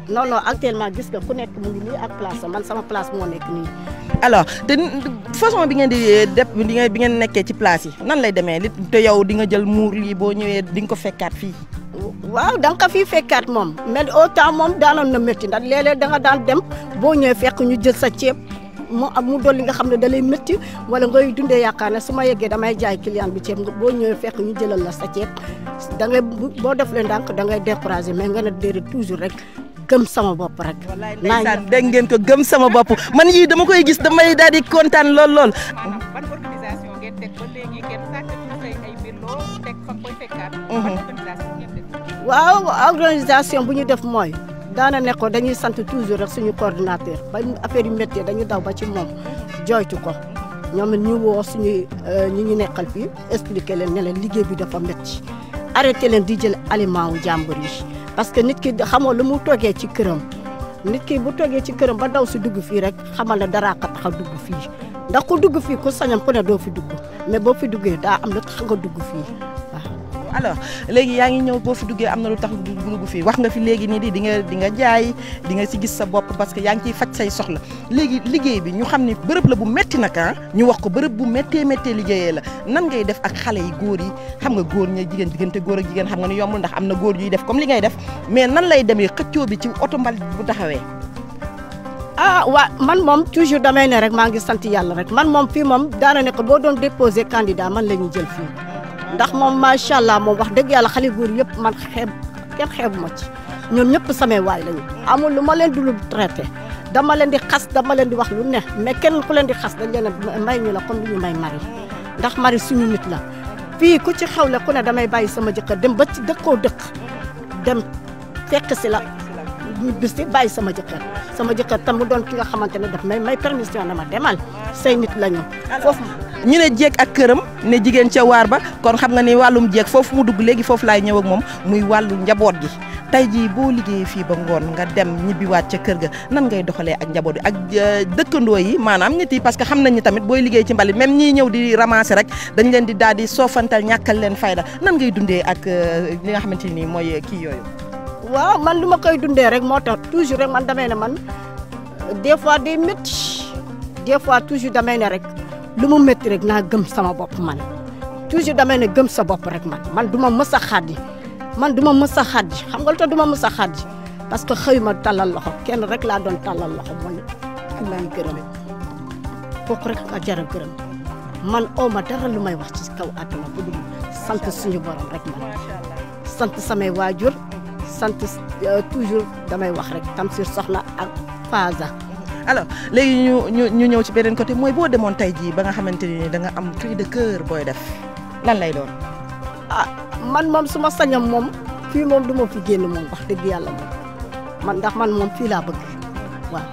non non actuellement gis nga ku nekk mu ngi nii ak place am man sama place moo nekk nii. alors te façon bi ngeen di def bi ngeen bi ngeen nekkee ci place yi nan lay demee li te yow di nga jël muur lii boo ñëwee di nga ko fekkaat fii. waaw da nga ko fii fekkaat moom mais au temps moom daanoon na métti ndax léeg-léeg da nga daan dem boo ñëwee fekk ñu jël sa ceeb mu am mu dolli nga xam ne da lay métti wala ngay dundee yaakaar ne su ma yeggee damay jaay client bi ceeb boo ñëwee fekk ñu jëlal la sa ceeb da ngay boo def leen ndànk da ngay découragé mais nga ne déedéet toujours rek gëm sama bopp rek. ndeysaan dégg ngeen ko gëm sama bopp man yii dama koy gis damay daal di kontaan lool lool. ban organisation ngeen teg ba léegi ngeen sàkkatu say ay mbir loo teg fa koy fekkaat. ban organisation ngeen teg. waaw organisation bu ñu def mooy daana ne ko dañuy sant toujours rek suñu coordinateur ba affaire yu métier dañu daw ba ci moom jooytu ko ñoom it ñu woo suñuy ñi ñu nekkal fii expliqué leen ne leen liggéey bi dafa métti arrêté leen di jël aliment wu jàmbur yi parce que nit ki xamoo lu mu toogee ci këram nit ki bu toogee ci këram ba daw si dugg fii rek xamal ne daraa ko tax a dugg fii ndax ku dugg fii ku sañam ku ne doo fi dugg mais boo fi duggee daa am lu tax nga dugg fii waaw. alors léegi yaa ngi ñëw boo fi duggee am na lu tax dugg fii wax nga fi léegi nii di di nga di nga jaay di nga si gis sa bopp parce que yaa ngi ciy faj say soxla léegi liggéey bi ñu xam ni bërëb la bu metti nag ah ñu wax ko bërëb bu méttee méttee liggéeyee la nan ngay def ak xale yi góor yi xam nga góor ña jigéen diggante góor ak jigéen xam nga ni yombul ndax am na góor yuy def comme li ngay def mais nan lay demee xëccoo bi ci oto mbalit bu taxawee ah waa man moom toujours damay ne rek maa ngi sant yàlla rek man moom fii moom daana ne ko boo doon déposé candidat man la ñuy jël fii ndax moom macha allah moom wax dëgg yàlla xale góor yëpp man xeeb kenn xeebu ma ci ñoom ñëpp samay waay lañu amul lu ma leen di lu traité dama leen di xas dama leen di wax lu ne mais kenn ku leen di xas dañ leen a may ñu la comme lu ñu may mari ndax mari suñu nit la fii ku ci xewle ku ne damay bàyyi sama jëkkër dem ba ci dëkkoo dëkk dem fekk si la ñu bis si bàyyi sama jëkkër sama jëkkër tam mu doon ki nga xamante ne daf may may permission dama demal say nit lañu foofu ñu ne jéeg ak këram ne jigéen ca waar ba kon xam nga ni wàllum jéeg foofu mu dugg léegi foofu laay ñëw ak moom muy wàllu njaboot gi tey jii boo liggéeyee fii ba ngoon nga dem ñibbiwaat ca kër ga nan ngay doxalee ak njaboot yi ak dëkkandoo yi maanaam nit yi parce que xam nañ ni tamit booy liggéey ci mbalit même ñii ñëw di ramasser rek dañ leen di daal di soofantal ñàkkal leen fayda nan ngay dundee ak li nga xamante ni mooy kii yooyu. waaw man lu ma koy dundee rek moo tax toujours rek man damay ne man des fois day métti des fois toujours damay ne rek lu mu métti rek naa gëm sama bopp man toujours damay ne gëm sa bopp rek man man du ma mës a xaddi man du ma mës a xaddi xam nga lu tax du ma mës a xaddi parce que xëy ma tallal loxo kenn rek laa doon tallal loxo mooy ki may gërëm kooku rek a jar a gërëm man oo ma dara lu may wax ci kaw àdduna bu dul sant suñu borom rek man sant samay waajur sant toujours damay wax rek Tamsir Soxna ak Faza. alors léegi ñu ñu ñu ñëw ci beneen côté mooy boo demoon tey jii ba nga xamante ni da nga am cri de cœur booy def lan lay doon. ah man moom su ma sañam moom fii moom du ma fi génn moom wax dëgg yàlla moom man ndax man moom fii laa bëgg waaw.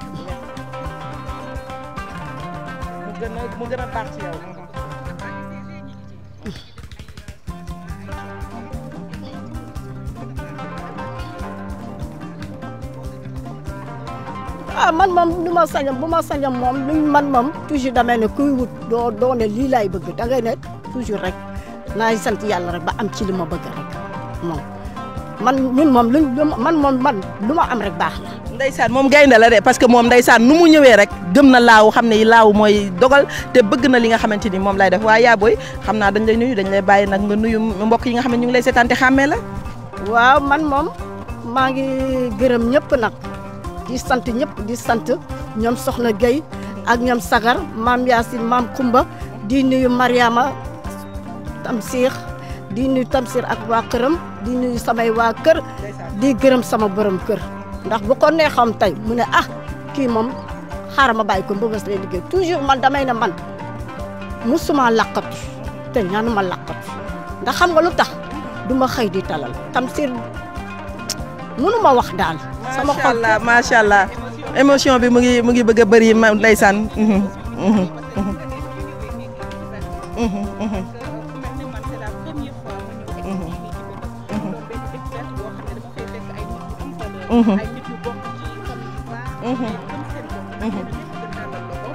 mu gën a mu gën a baax ci yow. ah man moom lu ma sañam bu ma sañam moom luñ man moom toujours damay ne kuy wut doo doo ne lii laay bëgg dangay ne toujours rek naay sant yàlla rek ba am ci li ma bëgg rek moom man ñun moom luñ man moom man lu ma am rek baax na. ndeysaan moom gaynde la de parce que moom ndeysaan nu mu ñëwee rek gëm na laaw xam ne laaw mooy dogal te bëgg na li nga xamante ni moom lay def waaye yaa booy xam naa dañ lay nuyu dañ lay bàyyi nag nga nuyu mbokk yi nga xam ne ñu ngi lay seetaan te xàmmee la. waaw man moom maa ngi gërëm ñëpp nag. di sant ñëpp di sant ñoom Soxna Gueye ak ñoom Sagar maam Yacine maam Kumba di nuyu Mariama Tamsir di nuyu Tamsir ak waa këram di nuyu samay waa kër di gërëm sama borom kër ndax bu ko neexam tey mu ne ah kii moom xaaral ma bàyyi ko mbëbës lay liggéey toujours man damay ne man musuma laqatu te ñaanuma laqatu ndax xam nga lu tax du ma xëy di talal Tamsir mënuma wax daal. sama macha allah macha allah émotion bi mu ngi mu ngi bëgg a bëri ma ndeysaan.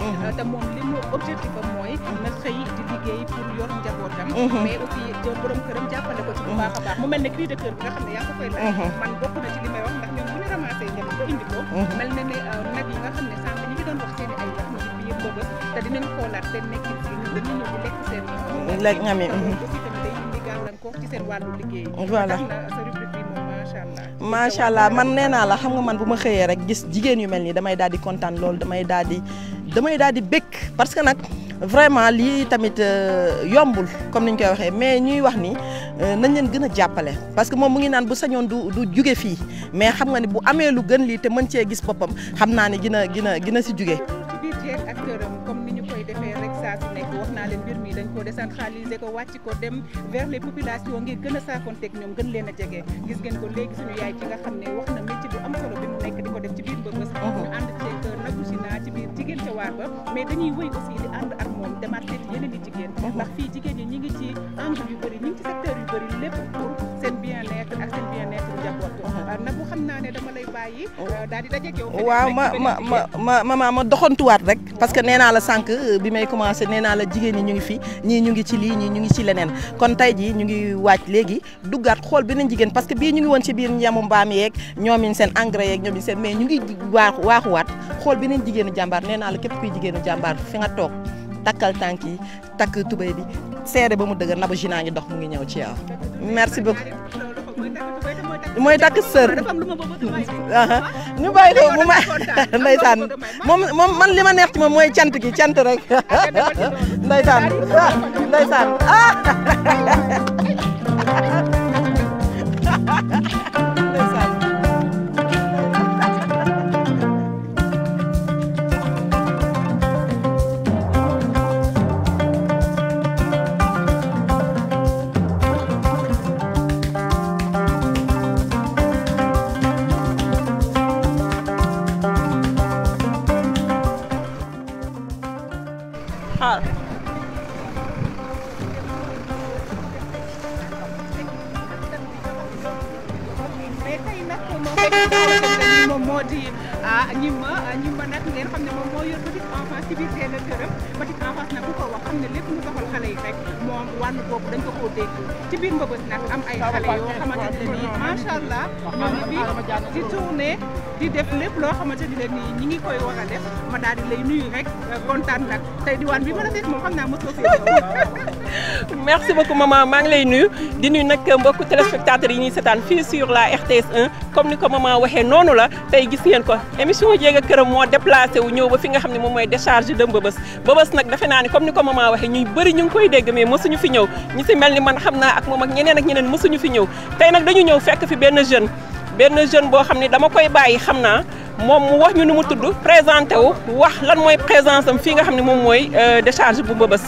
te moom li mu objectif am mooy na xëy di liggéey pour yor njabootam mais aussi jël borom këram jàppale ko ci bu baax a baax mu mel ne cri de cœur bi nga xam ne yaa ngi ko koy laaj man bokk na ci li may wax ndax ñoom bu ñu ramassé ñam ba indi ko mel na ne nag yi nga xam ne sànq ñi ngi doon wax seen i ay wax ñu ci biir mbëbës te dinañ xoolaat seen nekkin fii ñun dañuy ñëw di lekk seen lekk ñam yi aussi tamit day indi gàllankoor ci seen wàllu liggéey Voilà. tax na sa rubrique bi moom macha allah macha allah man nee naa la xam nga man bu ma xëyee rek gis jigéen yu mel nii damay daal di kontaan loolu damay daal di damay daal di bëgg parce que nag vraiment lii tamit euh, yombul comme ni ñu koy waxee mais ñuy wax ni euh, nañ leen gën a jàppale parce que moom mu ngi naan bu sañoon du du juge fii mais xam nga ni bu amee lu gën lii te mën cee gis boppam xam naa ne gina gina gina si juge ci biir jeeg ak këram comme ni ñu koy defee rek saa su nekk wax naa leen mbir mi dañ ko décentraliser ko wàcc ko dem vers les populations ngir gën a saafonteeg ñoom gën leen a jege gis ngeen ko léegi suñu yaay ci nga xam ne wax na métier bu am solo bi mu nekk di ko def ci biir mbëbës ñu ànd ceeg Nabou China ci biir jigéen ca waar ba mais dañuy wëy aussi di ànd ak moom demaat seeti yeneen i jigéen ndax fii jigéen ñi ñi ngi ci angle yu bëri ñi ngi ci secteur yu bëri lépp pour seen bien-être ak seen bien-être njaboot Nabou xam naa ne dama lay bàyyi daal di dajeeg yow waaw ma ma ma ma ma ma doxantuwaat rek parce que nee naa la sànq bi may commencé nee naa la jigéen ñi ñu ngi fi ñii ñu ngi ci lii ñii ñu ngi ci leneen kon tey jii ñu ngi waaj léegi duggaat xool beneen jigéen parce que bii ñu ngi woon ci biir njamu mbaam yeeg ñoomin seen engrais yeeg ñoomin seen mais ñu ngi waaxu waaxuwaat xool beneen jigéenu jàmbaar nee naa la képp kuy jigéenu jàmbaar fi nga toog takkal tànk yi takk tubéy bi seere ba mu dëgër Nabou China ngi dox mu ngi ñëw ci yow merci beaucoup mooy takk sër aha ñu bàyyi ko mu ma ndeysaan moom moom man li ma neex ci moom mooy cant gi cant rek ndeysaan ah ndeysaan ah ndeysaan xaar mais tey nag moom fekk moom moo di ah ñi ma ñi ma nag ngeen xam ne moom moo yor petite enfance ci biir seen këram petite enfance nag ku ko wax xam ne lépp lu doxal xale yi rek moom wàllu boobu dañ ko koo dégg ci biir mbëbës nag am ay xale yoo xamante ne nii macha allah ñoo ngi fi di tourné di def lépp loo xamante ne nii ñi ngi koy war a def ma daal di lay nuyu rek kontaan nag tey diwaan bi ma la fekk moom xam naa mosoo fi merci beaucoup maman maa ngi lay nuyu di nuyu nag mbokku téléspectateurs yi ñuy seetaan fii sur la RTS 1 comme ni ko maman waxee noonu la tey gis ngeen ko émission jéeg a këram moo déplacé wu ñëw ba fi nga xam ne moom mooy décharge de Mbëbës Mbëbës nag defe naa ni comme ni ko maman waxee ñuy bëri ñu ngi koy dégg mais mosuñu fi ñëw ñi si mel ni man xam naa ak moom ak ñeneen ak ñeneen mosuñu fi ñëw tey nag dañu ñëw fekk fi benn jeune benn jeune boo xam ne dama koy bàyyi xam naa moom mu wax ñu nu mu tudd présenté wu wax lan mooy présence am fii nga xam ne moom mooy décharge bu Mbëbës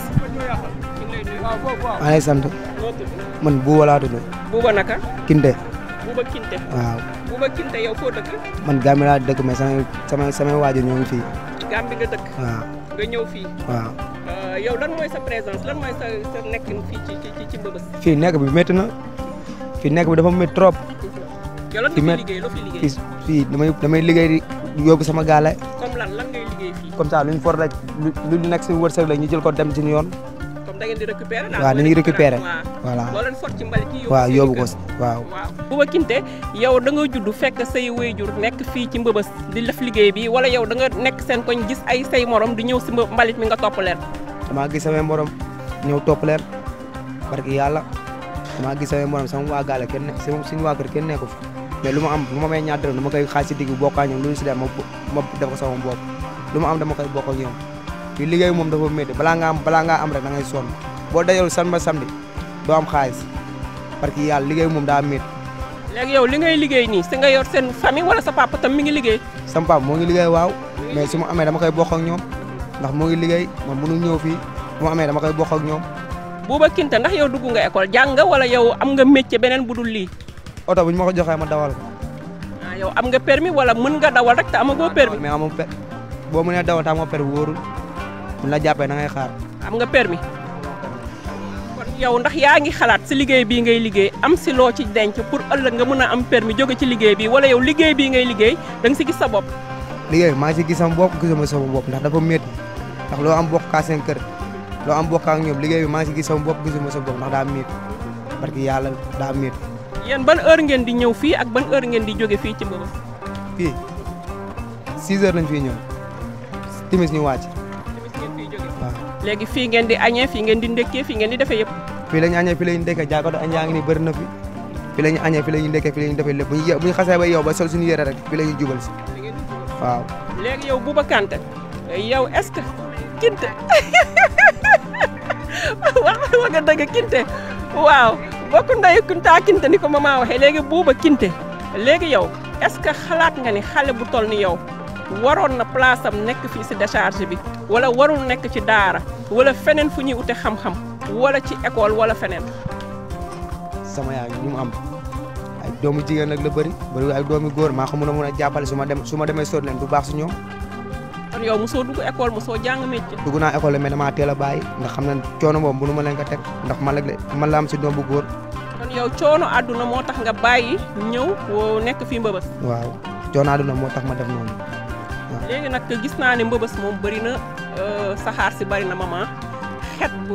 maa ngi sant man Bouba laa tudd Bouba naka Kinte Bouba Kinte waaw Bouba Kinte yow foo dëkk man Gambie laa dëkk mais samay samay samay waajur ñoo ngi fii Gambie nga dëkk waaw nga ñëw fii waaw yow lan mooy sa présence lan mooy sa sa nekkin fii ci ci ci Mbëbës fii nekk bi métti na fii nekk bi dafa métti trop yow lan fi nga met- fi liggéey loo fi liggéey fii fii damay damay liggéey di yóbbu sama gaale comme lan lan ngay liggéey fii comme ça lu ñu for rek lu lu nekk si wërsëg la ñu jël ko dem ci yoon comme da ngeen di récupérer daal waaw dañuy récupérer waaw voilà loo leen fort ci mbalit yi waaw seen yóbbu kër. ko waaw waaw Bouba Kinte yow da nga judd fekk say wéyjur nekk fii ci Mbëbës di def liggéey bi wala yow da nga nekk seen koñ gis ay say morom di ñëw si mba- mbalit mi nga topp leen damaa gis samay morom ñëw topp leen barki yàlla damaa gis samay morom sama waa gaale kenn ne sama suñu waa kër kenn nekku fi mais lu ma am lu ma may ñaar dërëm dama koy xaaj si digg bokkaa ñoom lu ñu si dem ma ma def ko sama bopp lu ma am dama koy bokk ak ñoom fii liggéey moom dafa métti balaa nga am balaa ngaa am rek da ngay sonn boo dajal san ba samedi doo am xaalis parce que yàlla liggéey moom daa métti léegi yow li ngay liggéey nii si nga yor seen famille wala sa papa tam mi ngi liggéey sama papa moo ngi liggéey waaw mais su ma amee dama koy bokk ak ñoom ndax moo ngi liggéey man mënu ñëw fii su ma amee dama koy bokk ak ñoom Bouba Kinte ndax yow dugg nga école jàng nga wala yow am nga métier beneen bu dul lii oto bu ñu ma ko joxee ma dawal ko ah yow am nga permis wala mën nga dawal rek te amagoo permis mais amoo per boo mënee dawal te amoo per wóorul buñ la jàppee da ngay xaar am nga permis kon yow ndax yaa ngi xalaat si liggéey bii ngay liggéey am si loo ci denc pour ëllëg nga mën a am permis jóge ci liggéey bi wala yow liggéey bii ngay liggéey da nga si gis sa bopp liggéey maa ngi si gis sama bopp gisuma sama bopp ndax dafa métti ndax loo am bokk kaa seen kër loo am bokk ak ñoom liggéey bi maa ngi si gis sama bopp gisuma sa bopp ndax daa miit parce que yàlla daa miit yéen ban heure ngeen di ñëw fii ak ban heure ngeen di jóge fii ci Mbëbës fii 6 heures lañ fiy ñëw timis ñu wàcc tamit ngeen fiy jóge waaw léegi fii ngeen di añee fii ngeen di ndékkee fii ngeen di defee yëpp fii la ñu añee fii la ñu ndekkee jaakatu añ yaa ngi nii bëri na fi fii la ñu añee fii la ñu ndekkee fii la ñu defee lépp bu ñu bu ñu xasee ba yow ba sol suñu yére rek fii la ñuy jubal si fi ngeen di jóge. waaw léegi yow Bouba Kanté yow est-ce que kinte wax wax nga dëgg kinte waaw bokk ndeyu kuntaa kinte ni ko maman waxee léegi Bouba kinte léegi yow est-ce que xalaat nga ni xale bu toll ni yow waroon na place am nekk fii si décharge bi wala warul nekk ci daara wala feneen fu ñuy ute xam-xam wala ci école wala feneen sama yaay ñu mu am ay doomu jigéen nag la bëri bëri ay doomu góor maa ko mën a mën a jàppale su ma dem su ma demee sóot leen du baax si ñoom kon yow mosoo dugg école mosoo jàng métier dugg naa école mais damaa teel a bàyyi ndax xam na coono boobu mënu ma leen ko teg ndax man la man la am si doom bu góor kon yow coono àdduna moo tax nga bàyyi ñëw woo nekk fii mbëbës waaw coono àdduna moo tax ma def noonu léegi nag gis naa ne mbëbës moom bëri na euh, saxaar si bëri na maman xet bu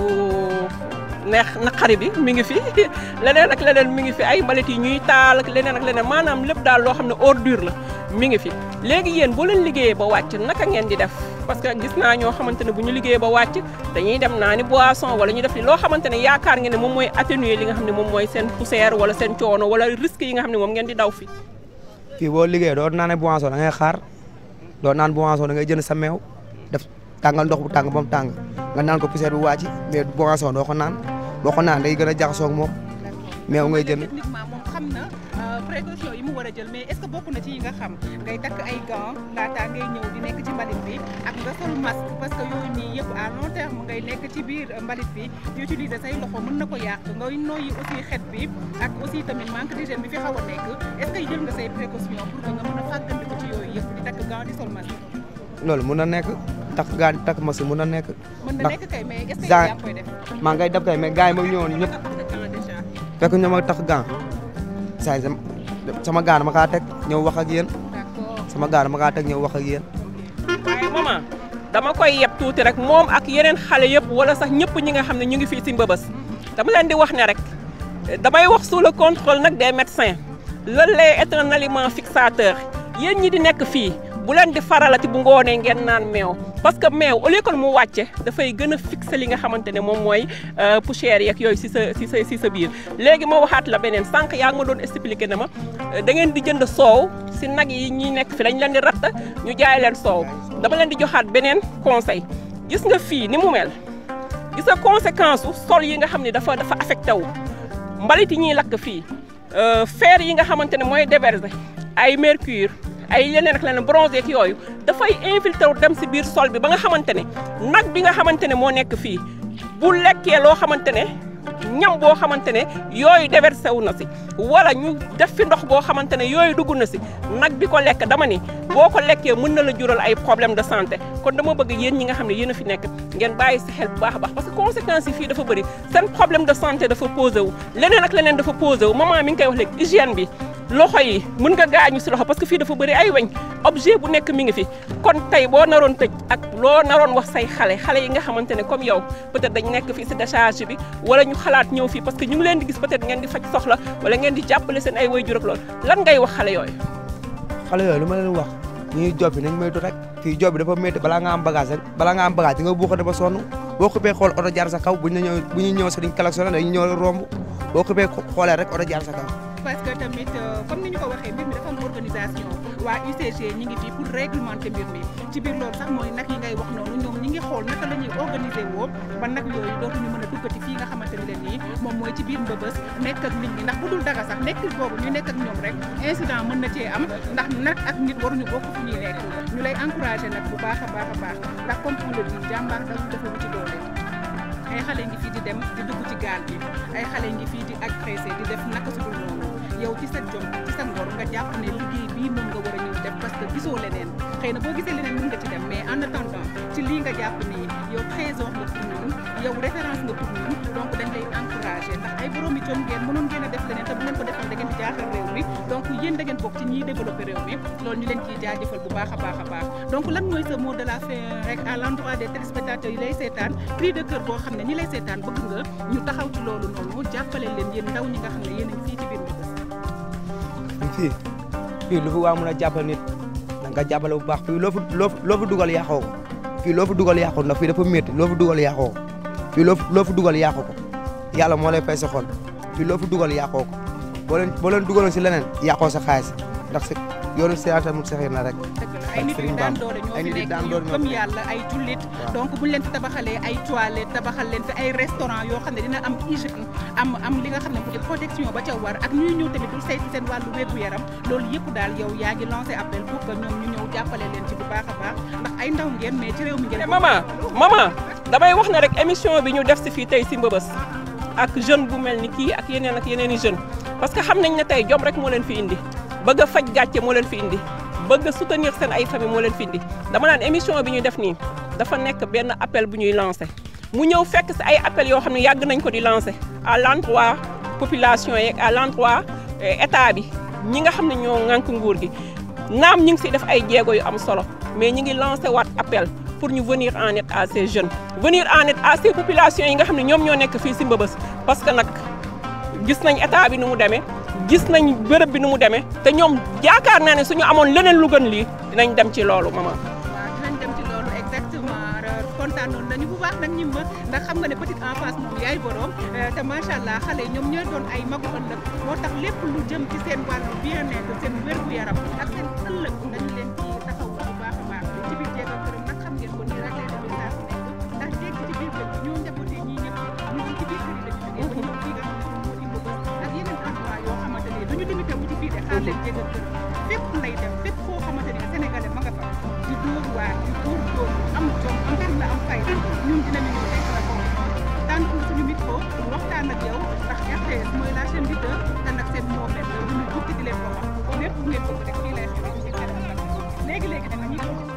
neex naqari bi mi ngi fi leneen ak leneen mi ngi fi ay mbalit yi ñuy taal ak leneen ak leneen maanaam lépp daal loo xam ne ordure la mi ngi fi léegi yéen boo leen liggéeyee ba wàcc naka ngeen di def parce que gis naa ñoo xamante ne bu ñu liggéeyee ba wàcc dañuy dem naa ni boisson wala ñu def li loo xamante ne yaakaar ngeen ne moom mooy atténuer li nga xam ne moom mooy seen poussière wala seen coono wala risque yi nga xam ne moom ngeen di daw fi fii boo liggéey doo naan boisson da ngay xaar doo naan boisson da ngay jënd sa meew def tàngal ndox bu tàng ba mu tàng nga naan ko poussière bu wàcc mais boisson doo ko naan boo ko naan day gën a jaxasoo ak moom meew ngay jënd techniquement moom xam na euh, précaution yi mu war a jël mais est-ce que bokk na ci yi nga xam ngay takk ay gants laataa ngay ñëw di nekk ci mbalit bi ak nga sol masque parce que yooyu nii yëpp à long terme ngay nekk ci biir euh, mbalit bi di utiliser say loxo mën na ko yàq ngay noyyi aussi xet bi ak aussi tamit manque d'hygiène bi fi xaw a nekk est-ce que jël nga say précaution pour que nga mën a fàggandiku ci yooyu yëpp di takk gants di sol masque loolu mun na nekk takk gaan takk masque mun na nekk mën na ndax nekk kay mais est-ce que gants- yaa ngi koy def maa ngay def kay mais gars yi moom ñëwoon ñëpp Gants déjà. fekk ñoo ma takk gant saa sama sama gant dama kaa teg ñëw wax ak yéen d'accord sama gant dama kaa teg ñëw wax ak yéen waaye maman dama koy yeb tuuti rek moom ak yeneen xale yëpp wala sax ñëpp ñi nga xam ne ñu ngi fii si mbëbës dama leen di wax ne rek damay wax sous le contrôle nag des médecins le lait est un aliment fixateur yéen ñi di nekk fii bu leen di faralati bu ngoonee ngeen naan meew parce que meew au lieu que mu wàcce dafay gën a fixer li nga xamante ne moom mooy euh, poussière yeeg yooyu si sa si sa si sa biir léegi ma waxaat la beneen sànq yaa ngi ma doon expliquer ne ma euh, da ngeen di jënd soow si nag yi ñuy nekk fi dañ leen di ratt ñu jaay leen soow dama leen di joxaat beneen conseil gis nga fii ni mu mel gis nga conséquence su sol yi nga xam ne dafa dafa affecté wu mbalit yi ñuy lakk fii euh, fer yi nga xamante ne mooy déverser ay mercure ay leneen ak leneen bronze ak yooyu dafay infiltré wu dem si biir sol bi ba nga xamante ne nag bi nga xamante ne moo nekk fii bu lekkee loo xamante ne ñam boo xamante ne yooyu déversé wu na si wala ñu def fi ndox boo xamante ne yooyu dugg na si nag bi ko lekk dama ni boo ko lekkee mën na la jural ay problème de santé kon dama bëgg yéen ñi nga xam ne yéen a fi nekk ngeen bàyyi si xel bu baax a baax parce que conséquences yi fii dafa bëri seen problème de santé dafa posé wu leneen ak leneen dafa posé wu maman mi ngi koy wax léegi hygiène bi loxo yi mën nga gaañu si loxo parce que fii dafa bëri ay weñ objet bu nekk mi ngi fi kon tey boo naroon tëj ak loo naroon wax say xale xale yi nga xamante ne comme yow peut-être dañ nekk fii si décharge bi wala ñu xalaat ñëw fii parce que ñu ngi leen di gis peut-être ngeen di faj soxla wala ngeen di jàppale seen ay waajur ak loolu lan ngay wax xale yooyu xale yooyu lu ma leen wax ñuy job bi nañ moytu rek fii job bi dafa métti balaa nga am bagage rek balaa nga am bagage di nga buuxate ba sonn boo xuppee xool oto jaar sa kaw buñ la ñëw bu ñuy ñëw sa diñ klaxonné dañuy ñëw romb boo xuppee xoolee rek oto jaar sa kaw parce que tamit euh, comme ni ñu ko waxee mbir mi dafa am organisation waa UCG ñi ngi fi pour réglementer mbir mi ci biir loolu sax mooy nag yi ngay wax noonu ñoom ñi ngi xool naka la ñuy organiser woo ba nag yooyu dootuñu mën a duggati fii nga xamante ni leen nii moom mooy ci biir mbëbës nekk ak nit ñi ndax bu dul dara sax nekk boobu ñu nekk ak ñoom rek incident mën na cee am ndax nag ak nit waruñu bokk fu ñuy nekk ñu lay encouragé nag bu baax a baax a baax ndax comme on le dit jàmbaar dafa dafa wuti doole ay xale ngi fii di dem di dugg ci gaal bi ay xale ngi fii di agressé di def naka su dul noonu yow ci sa jom ci sa ngor nga jàpp ne liggéey bii moom nga war a ñëw def parce que gisoo leneen xëy na boo gisee leneen mën nga ci dem mais en attendant ci lii nga jàpp nii yow trésor nga pour ñun yow référence nga pour ñun donc dañ lay encouragé ndax ay boroomi jom ngeen mënoon ngeen a def leneen te bu ngeen ko defoon da ngeen di jaaxal réew mi donc yéen da ngeen bokk ci ñiy développé réew mi loolu ñu leen ciy jaajëfal bu baax a baax a baax donc lan mooy sa mot de la fin rek à l'endroit des téléspectateurs yi lay seetaan cri de cœur boo xam ne ñi lay seetaan bëgg nga ñu taxaw ci loolu noonu jàppale leen yéen ndaw ñi nga xam ne yéen a ngi fii ci biir Mbëbës fii fii lu fi waa mën a jàppale nit da nga jàppale bu baax fii loo fi loo fi loo fi dugal yàqoo ko fii loo fi dugal yàqoo ndax fii dafa métti loo fi dugal yàqoo ko fii loo fi loo fi dugal yàqoo ko yàlla moo lay fay sa xol fii loo fi dugal yàqoo ko boo leen boo leen dugaloon si leneen yàqoo sa xaalis ndax si yoonu si tamit saxir na rek. dëgg la ay nit yu daan doole ñoo ay fi nit yu nekk daan yu doole ñoo gëm fi nekk. yàlla ay jullit Waaw. donc buñu leen fi tabaxalee ay toilettes tabaxal leen fi ay restaurant yoo xam ne dina am hygiène am am li nga xam ne mooy protection ba ca war ak ñuy ñëw tamit du saytu seen wàllu wérgu yaram loolu yëpp daal yow yaa ngi lancé appel pour que ñoom ñu ñëw jàppale leen ci bu baax a baax ndax ay ndaw ngeen mais ci réew mi ngeen te maman maman damay wax ne rek émission bi ñu def si fii tey si Mbëbës ak jeune bu mel ni kii ak yeneen ak yeneen i jeune parce que xam nañ ne tey jom rek moo leen fi indi bëgg a faj gàcce moo leen fi indi bëgg a soutenir seen ay famille moo leen fi indi dama naan émission bi ñu def nii dafa nekk benn appel bu ñuy lancé mu ñëw fekk si ay appel yoo xam ne yàgg nañ ko di lancé à l'endroit population yeeg à l'endroit eh, état bi ñi nga xam ne ñoo ŋànk nguur gi naam ñu ngi siy def ay jéego yu am solo mais ñi ngi lancé waat appel pour ñu venir en aide à ces jeunes venir en aide à ces populations yi nga xam ne ñoom ñoo nekk fii si Mbëbës parce que nag gis nañ état bi nu mu demee gis nañ bërëb bi nu mu demee te ñoom yaakaar naa ne suñu amoon leneen lu gën lii dinañ dem ci loolu maman. waaw dinañ dem ci loolu exactement kontaanoon nañu bu baax nag ñi ma ndax xam nga ne petite enfance moom yaay borom te macha allah xale yi ñoom ñooy doon ay magu ëllëg moo tax lépp lu jëm ci seen wàllu bien-être seen wérgu yaram ak seen ëllëg dañu leen ci taxaw bu baax a baax ci biir jéego këram nag xam ngeen ko nii rek lay demee saa su nekk ndax jéeg ci biir kër gi ñoo njabootee ñii ñëpp ñu ngi ci biir kër yi dañu jógee ba ñëw fii nga xam ne moo di Mbëbës ak yeneen endroit yoo xamante ne duñu limité wu ci fii de xaar leen jéego këram fépp lay dem fépp foo xamante ne sénégalais ma nga fa di dóor waar di dóor dóor am jom am xel la am fayda ñun dinañu ñëw fekk la ko tànn ko suñu micro waxtaan ak yow ndax RTS mooy la chaîne leader te nag seen moomeel la ñu bukki di leen ko wax lépp bu ngeen bëgg rek fii lay xewee ci kanam léegi léegi danga ñuy doon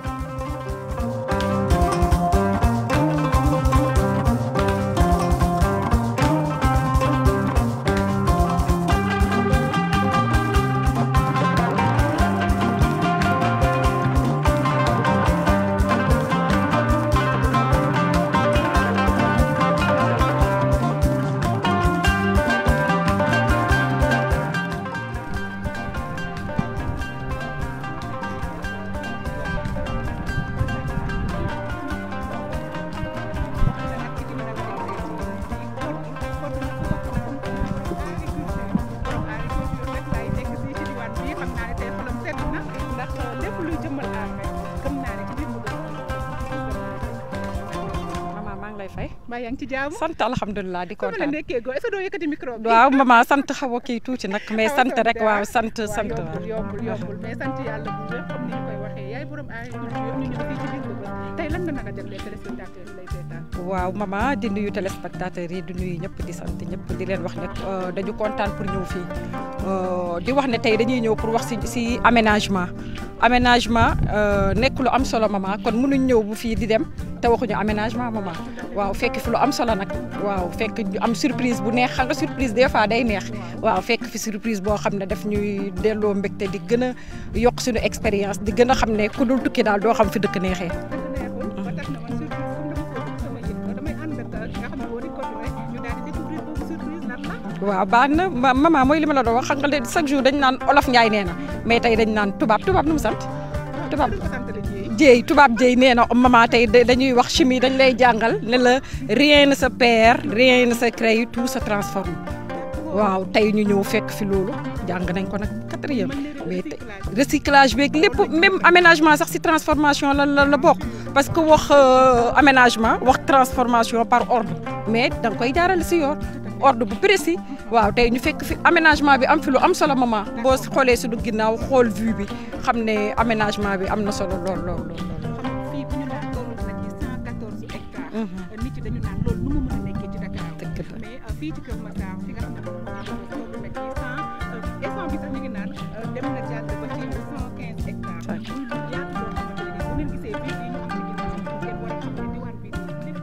maman maa ngi lay fay mbaa yaa ngi ci jaamu sant alhamdulilah di sama la kontaan nekkee goo est-ce que doo yëkkati micro bi waaw maman sant xaw a kii tuuti nag mais sant rek waaw sant waaw sant yombul yombul yombul mais sant yàlla bu wér comme ni ñu koy waxee yaay borom agriculture ñu ñëw fii ci biir Mbëbës tey lan nga naka jagleel téléspectateurs yi lay seetaan waaw maman di nuyu téléspectateurs yi di nuyu ñëpp di sant ñëpp di leen wax ne euh, dañu kontaan pour ñëw fii Euh, di wax ne tey dañuy ñëw pour wax si si aménagement aménagement euh, nekk lu am solo maman kon mënuñ ñëw bu fii di dem te waxuñu aménagement maman waaw fekk fi lu am solo nag waaw fekk ñu am surprise bu neex xam nga surprise des fois day neex waaw fekk fi surprise boo xam ne daf ñuy delloo mbégte di gën a yokk suñu expérience di gën a xam ne ku dul tukki daal doo xam fi dëkk neexee. neexul ba tax na man surprise comme dama ko bëgg sama yëg damay ànd ak ki nga xam ne moo di Codé ñu daal di découvrir boobu surprise lan la waaw baax na ma maman mooy li ma la doon wax xam nga léegi chaque jour dañu naan olof Ndiaye nee na mais tey dañu naan tubaab tubaab nu mu sant tubaab ko sant la jiy jéey tubaab jéey nee na maman tey da- dañuy wax chimie dañ lay jàngal ne la rien ne se perd rien ne se crée tout se transforme waaw tey ñu ñëw fekk fi loolu jàng nañ ko nag quatrième mais tey recyclage beeg lépp même aménagement sax si transformation la la la bokk parce que wax euh, aménagement wax transformation par ordre mais da nga koy jaarale si yoon ordre bu précis waaw tey ñu fekk fi aménagement bi am fi lu am solo maman boo xoolee suñu ginnaaw xool vue bi xam ne aménagement bi am na solo lool lool lool. xam nga fii bu ñu naan toll na ci 114 hectares nit yi dañu naan loolu nu mu mën a nekkee ci Dakar dëgg la. mais euh, fii ci Kër Massar fi nga xam ne moom moo di toll na ci 100 instant bi sax ñu ngi naan euh, dem na jàll ba ci 115 hectares Ouais. muy lu yaatu loo xamante ne bu ngeen gisee bii yi ñu am ci ginnaaw ngeen war a xam ne diwaan bi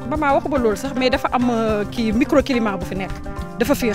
maman waxuma loolu sax mais dafa am kii microclimat bu fi nekk dafa féex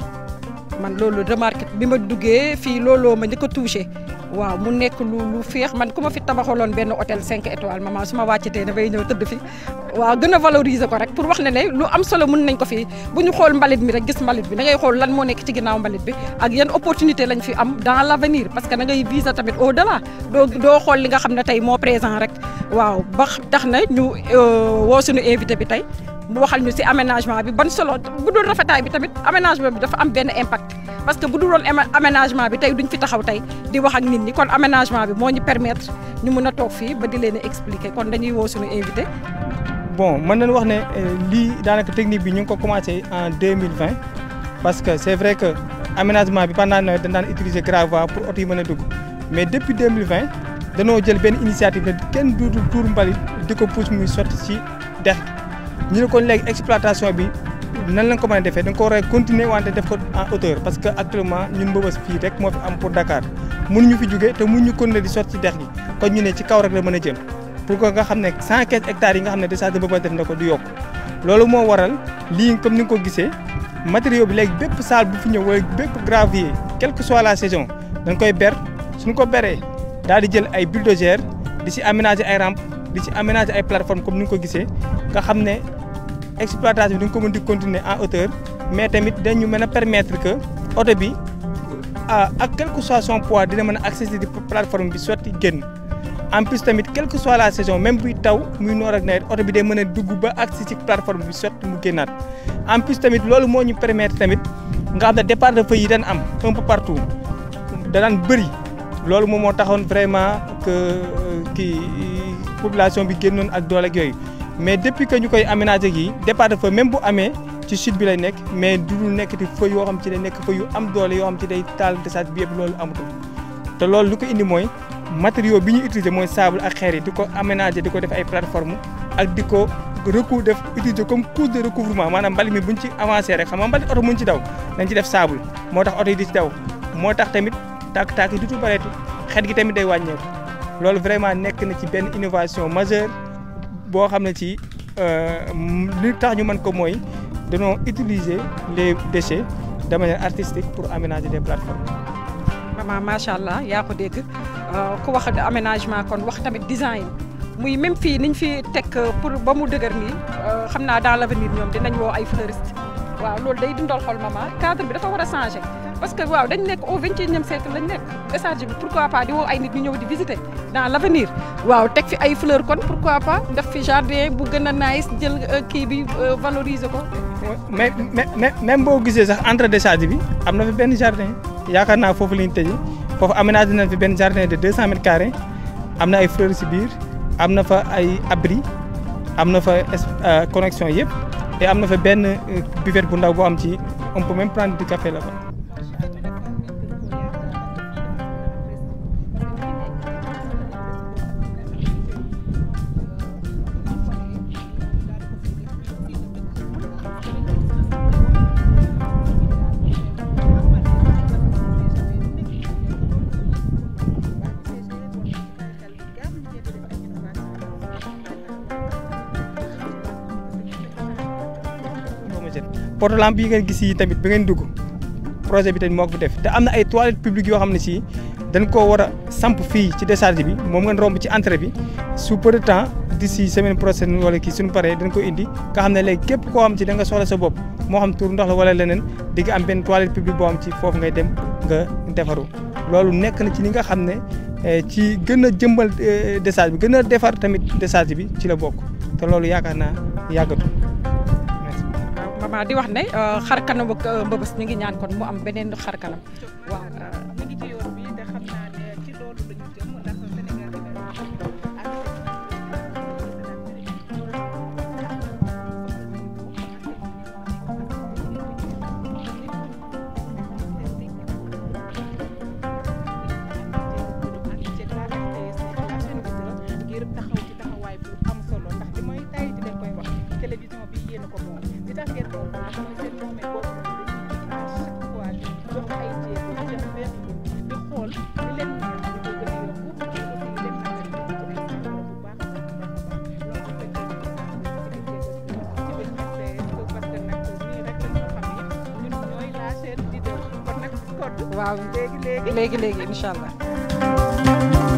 man loolu remarqué bi ma duggee fii looloo ma njëkk a touché waaw mu nekk lu lu féex man ku ma fi tabaxaloon benn hôtel 5 étoiles maman su ma wàccatee dafay ñëw tëdd fi waaw gën a valoriser ko rek pour wax ne ne lu am solo mën nañ ko fi bu ñu xool mbalit mi rek gis mbalit bi da ngay xool lan moo nekk ci ginnaaw mbalit bi ak yan opportunité lañ fi am dans l' avenir parce que da ngay viser tamit au delà doo doo xool li nga xam ne tey moo présent rek waaw ba tax na ñu woo suñu invité bi tey mu waxal ñu ci aménagement bi ban solo bu dul rafetaay bi tamit aménagement bi dafa am benn impact parce que bu dul woon aménagement bi tey duñ fi taxaw tey di wax ak nit ñi kon aménagement bi moo ñu permettre ñu mën a toog fii ba di leen expliquer kon dañuy woo suñu invité. bon mën nañu wax ne lii daanaka technique bi ñu ngi ko commencé en 2020 parce que c' est vrai que aménagement bi pendant nawet dañ daan utiliser gravois pour oto yi mën a dugg mais depuis 2020 danoo jël benn initiative ne kenn duutul tuur mbalit di ko pousse muy sotti ci dex ñu ne kon léegi exploitation bi nan lañ ko mën a defee da nga ko war a continuer wante def ko en hauteur parce que actuellement ñun Mbeubeuss fii rek moo fi am pour Dakar mënuñu fi jóge te mënuñu continuer di sotti ci dex gi kon ñu ne ci kaw rek la mën a jëm pour que nga xam ne 115 hectares yi nga xam ne décharge de Mbeubeuss def na ko du yokk loolu moo waral lii comme ni nga ko gisee matériaux bi léegi bépp salle bu fi ñëw wala bépp gravier quelle que soit la saison dañ koy ber suñu ko beree daal di jël ay bulldozer di si aménager ay rampe di si aménager ay plateforme comme ni nga ko gisee nga xam ne exploitation bi dañ ko mën di continuer en hauteur mais tamit dañu mën a permettre que oto bi ak quel que soit son poids dina mën a accéder di plateforme bi sotti génn en plus tamit quelle que soit la saison même buy taw muy noor ak nawet oto bi day mën a dugg ba accès ci plateforme bi sotti mu génnaat en plus tamit loolu moo ñu permettre tamit nga xam ne départ de feu yi dañ am un peu partout danaan bëri loolu moom moo taxoon vraiment que kii population bi génnoon ak doole ak yooyu mais depuis que ñu koy aménager yi départ de feu même bu amee ci sud bi lay nekk mais du dul nekk di feu yoo xam ci day nekk feu yu am doole yoo xam ci day taal décharge bi yëpp loolu amatul te loolu lu ko indi mooy matériaux bi ñu utiliser mooy sable ak xeer yi di ko aménager di ko def ay plateforme ak di ko recou def utiliser comme couche de recouvrement maanaam mbalit mi buñ ci avancé rek xam nga mbalit oto muñ ci daw dañ ci def sable moo tax oto yi di ci daw moo tax tamit tàkk-tàkk yi dutul bareeti xet gi tamit day wàññeeku loolu vraiment nekk na ci benn innovation majeure boo xam ne ci li tax ñu mën ko mooy dañoo utiliser les déchets de manière artistique pour aménager des plateformes. maman macha allah yaa ko dégg ku wax aménagement kon wax tamit design muy même fii niñ fi teg pour ba mu dëgër nii xam naa dans l' avenir ñoom dinañ woo ay fleuriste waaw loolu day dundal xol maman cadre bi dafa war a changer parce que waaw dañ nekk au vingt et unième siècle lañ nekk décharge bi pourquoi pas di woo ay nit ñu ñëw di visiter dans l' avenir waaw teg fi ay fleur kon pourquoi pas def fi jardin bu gën a nice jël kii bi valoriser ko. mais mais même boo gisee sax entre décharge bi am na fi benn jardin yaakaar naa foofu la ñu tëjee foofu aménagé nañ fi benn jardin de 200 mètres carrés am na ay fleurs si biir am na fa ay abri am na fa connexion yëpp et am na fa benn buvette bu ndaw boo am ci on peut même prendre du café là-bas. porte lampe yi ngeen gis yi tamit bi ngeen dugg projet bi tamit moo ko fi def te am na ay toilettes publiques yoo xam ne si dañ koo war a samp fii ci décharge bi moom ngeen romb ci entrée bi sous peu de temps d'ici semaine prochaine wala kii suñu paree dañ ko indi nga xam ne léegi képp koo xam ci da nga soxla sa bopp moo xam tur ndox la wala leneen di nga am benn toilette publique boo xam ci foofu ngay dem nga defaru loolu nekk na ci li nga xam ne ci gën a jëmbal décharge bi gën a defar tamit décharge bi ci la bokk te loolu yaakaar naa yàggatu maman di wax ne xar kanam ak Mbeubeuss ñu ngi ñaan kon mu am beneen xar kanam waaw. mi ngi ci yoon bi te xam naa ne ci loolu la ñu jëm ndax Sénégal dina ngir taxaw ci taxawaay bu am solo ndax li mooy tay di leen koy wax télévision bi yéen a ko moom li tax ngeen ko mooy seen moomee boobu à chaque fois di jox ay jéego di def benn waaw léegi léegi léegi léegi incha allah.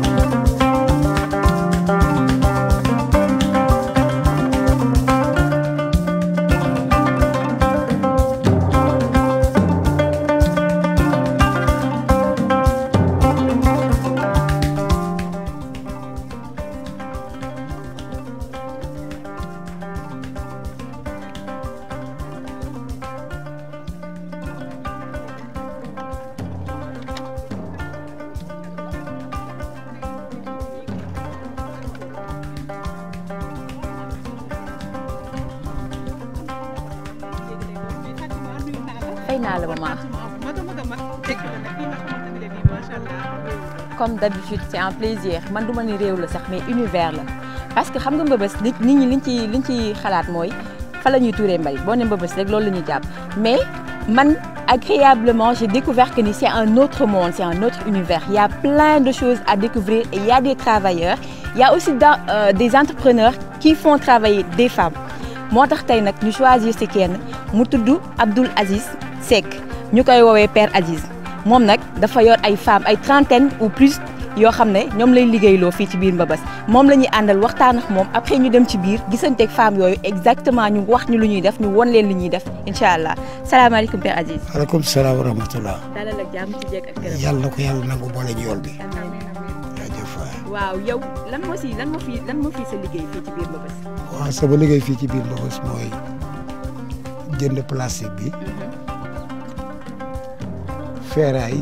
fay naa la maman maga maga mag tekk la nag fii nga xamante ne nii macha allah comme d'habitude c'est un plaisir man du ma ni réew la sax mais univers la parce que xam nga mbëbës nit nit ñi liñ ci liñ ci xalaat mooy fa la ñuy tuuree mbali boo ne mbëbës rek loolu la ñuy jàpp mais man agréablement j'ai découvert que ni c'est un autre monde c'est un autre univers il y a plein de choses à découvrir et il y a des travailleurs il y a aussi dans, euh, des entrepreneurs qui font travailler des femmes moo tax tey nag ñu choisir si kenn mu tudd Abdoul Aziz Seck ñu koy woowee Père Aziz moom nag dafa yor ay femmes ay trentaine ou plus yoo xam ne ñoom lay liggéeyloo fii ci biir Mbëbës moom la ñuy àndal waxtaan ak moom après ñu dem ci biir gisanteeg femmes yooyu exactement ñu wax ñu lu ñuy def ñu won leen li ñuy def incha allah salaamaaleykum Père Aziz. waaleykum salaam wa rahmatulah. dalal ak jàmm ci jeeg ak këram. yàlla na ko yàlla nangu boole ñu yool bi. jaajëf waay. waaw yow lan moo si lan moo fi lan moo fi sa liggéey fii ci biir Mbëbës. waaw sama liggéey fii ci biir Mbëbës mooy jënd plastique bi. feeraay.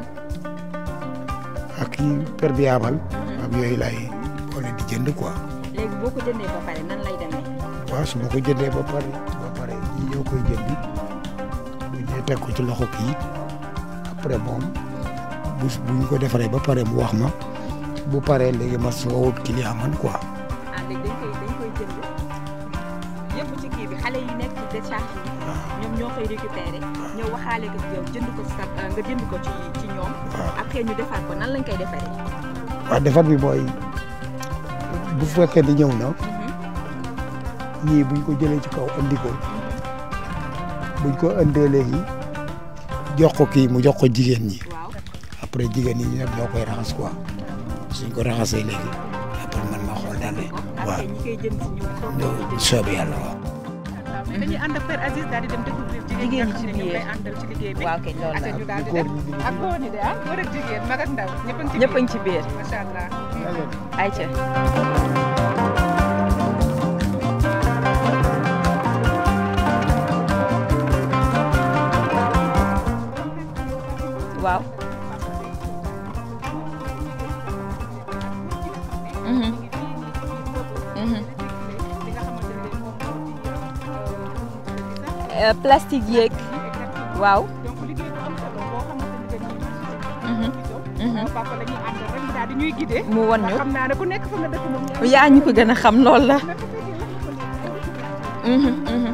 ak yi perméable. am yooyu laay boole di jënd quoi. léegi boo ko jëndee ba pare nan lay demee. waaw su ma ko jëndee ba pare ba pare ñi ñoo koy jëndi bu ñëwee teg ko ci loxo kii après moom bu bu ñu ko defaree ba pare mu wax ma bu paree léegi ma soo wut client man quoi. ah léegi dañ koy dañ koy jënd yëpp ci kii bi xale yi nekk ci décharge yi ñoom ñoo koy récupérer ñëw waxaale ko yow jënd ko sa nga jënd ko ci ci ñoom. après ñu defaat ko nan lañ koy defaree. waaw defar bi mooy bu fekkee ni ñëw na ñii buñ ko jëlee ci kaw andi ko buñ ko andee léegi jox ko kii mu jox ko jigéen ñi après jigéen ñi ñoom ñoo koy raxas quoi suñ ko raxasee léegi après man ma xool daal waaw ñi koy jënd si ñoom. soobee yàlla waaw. dañuy ànd ak Père Aziz daal di dem découvrir jigéen ñi nga xam ne ñoom lay àndal ci liggéey bi. waaw kay loolu la Ate ñu daal di dem ak góor ñi de ah góor ak jigéen mag ak ndaw ñëpp a ngi ci ñëpp a ngi ci biir. macha allah. ayca. waaw. Mhm. Mhm. Euh, plastique yeeg waaw. Mhm. Mhm. papa la ñuy àndal rek daal di ñuy guider. mu won ñu. xam naa ne ku nekk fa nga dëkk moom. yaa ñu ko gën a xam lool la. Mhm, mhm.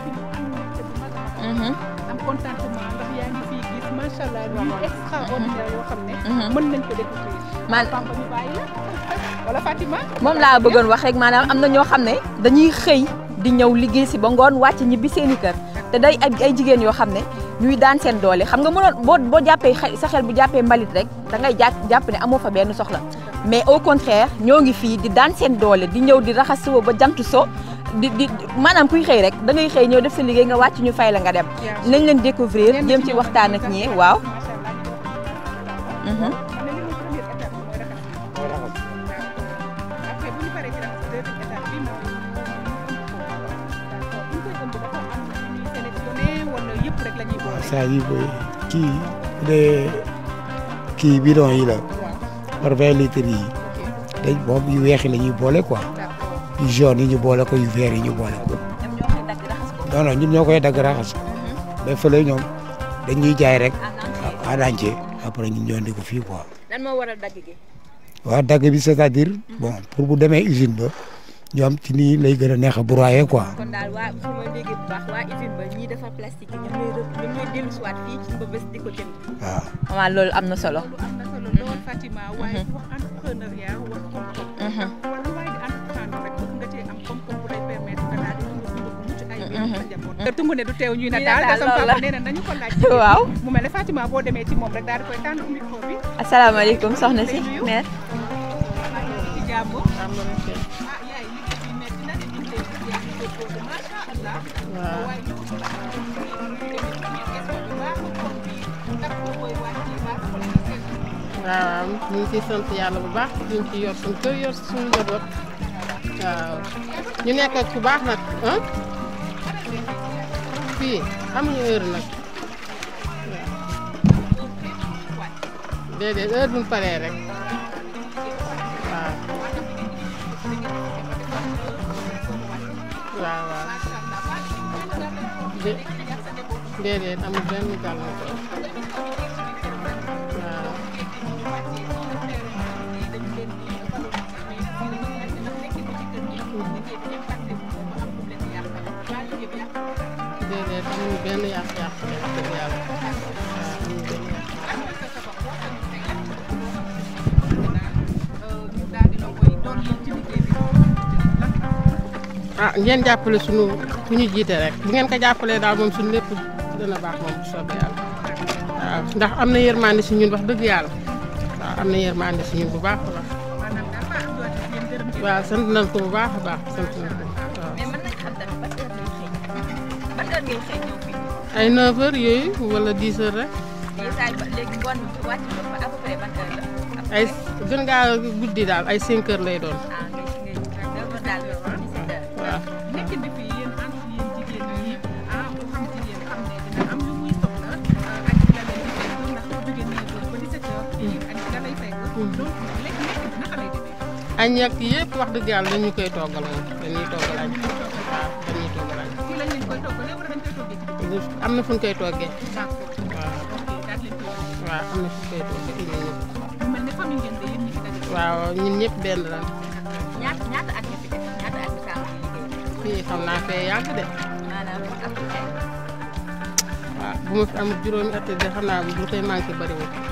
Mhm. am contentement ndax yaa ngi fii gis macha allah yu extraordinaire yoo xam ne. Mhm. mën nañ ko découvrir. man papa ñu bàyyi la wala Fatima. moom laa bëggoon wax rek maanaam am na ñoo xam ne dañuy xëy di ñëw liggéey si ba ngoon wàcc ñibbi seeni kër te day ay ay jigéen yoo xam ne ñuy daan seen doole xam nga mënoon boo boo jàppee xel sa xel bu jàppee mbalit rek da ngay jàpp jàpp ne amoo fa benn soxla mais au contraire ñoo ngi fii di daan seen doole di ñëw di raxas suba ba jant so di di maanaam kuy xëy rek da ngay xëy ñëw def sa liggéey nga wàcc ñu fay la nga dem nañ leen découvrir jëm ci waxtaan ak ñi waaw. Mhm. après bu ñu paree ci raxas deuxième étape bi mooy bu ñu koy ëmb dafa am na ñuy sélectionné wala yëpp rek la ñuy boole. saa yi booy kii bu dee kii bidon yi la par vingt litres yi dañ moom yu weex yi la ñuy boole quoi yu jaune yi ñu boole ko yu vert yi ñu boole ko non non ñun ñoo koy dagg raxas ko mais fële ñoom dañuy jaay rek en entier après ñun ñoo indi ko fii quoi. lan moo waral dagg gi. waaw dagg bi c'est-à-dire bon pour bu demee usine ba ñoom ci nii lay gën a neex a broyer quoi. kon daal waa su ma déggee bu baax waa usine ba ñiy defar plastique yi ñoom ñooy rë ñoom ñooy dellu si waat fii ci Mbëbës di ko jënd. waaw. waaw loolu am na solo. am na solo lool Fatima waaye wax entrepreneuriat wax koom-koom. wala waaye di entreprendre rek bëgg nga cee am koom-koom bu lay permettre nga daal di dund dund bu mucc ayib. njaboot. tungu ne du teew ñuy na Ñuy daal nataal, te sama loolu papa la. nee na nañu ko laaj. Waaw. mu mel ne Fatima boo demee ci moom rek daal di koy tànn micro bi. asalaamaaleykum soxna si mère. ci jàmm. ah yaay liggéey bi metti na de ñu ngi lay gis yaa ngi góorgóorlu macha allah. Waaw. waaye ñu ko laaj ci question bi baax na kon bi ndax boo koy wàcc baax na wala nga seetlu. waaw ñu ngi ciy sant yàlla bu baax ñu ngi ciy yor suñu kër yor suñu njaboot waaw ñu nekk ak ku baax nag ah fii amuñu heure nag waaw déedéet heure bu ñu paree rek waaw waaw waaw dé- déedéet amul benn gàllankoor waaw. déedéet amuñu benn yàq-yàq de wax dëgg yàlla waaw amuñu benn yàq. ah ngeen jàppale sunu ku ñu jiite rek bu ngeen ko jàppalee daal moom suñu lépp dana baax moom bu soobee yàlla waaw ndax am na yërmande si ñun wax dëgg yàlla waaw am na yërmande si ñun bu baax a baax waaw sant nañ ko bu baax a baax sant nañ ko waaw. mais mën nañ xam tamit ban heure ngay xëy ban heure ngay xëy ñëw fii ay 9 heures yooyu wala 10 heures rek mais saa yi ba léegi ngoon bi wàcc ba ba à peu près ban heure la. ay gën ngaa guddi daal ay 5 heures lay doon ah ngay ngay neuf heures daal ba 17 heures. waaw. nekkin bi fii yéen entre yéen jigéen ñi ah ku xam jigéen xam ne dina am lu muy soxla ak ci la leen di fekk ndax boo jógee neuf heures ba 17 heures fii ak ci la lay fekk donc lekk nekk bi naka lay demee añ ak yëpp wax dëgg yàlla dañu koy toggal moom dañuy toggal añ waaw dañuy toggal añ fii lañ leen koy toggalee wala dañ koy toggee ci biir am na fu ñu koy toggee d'accord waaw ok daal leen koy yónnee. waaw am na fu ñu koy toggee indi ñu mu mel ne famille ngeen de yéen ñi fi daje waaw ñun ñëpp benn la ñaata ñaata at nga fi def ñaata at nga tàmbali liggéey fii xam naa fee yàgg de maanaam à peu près. waaw bu ma fi amul juróomi at de xam naa bu koy manqué bariwul waaw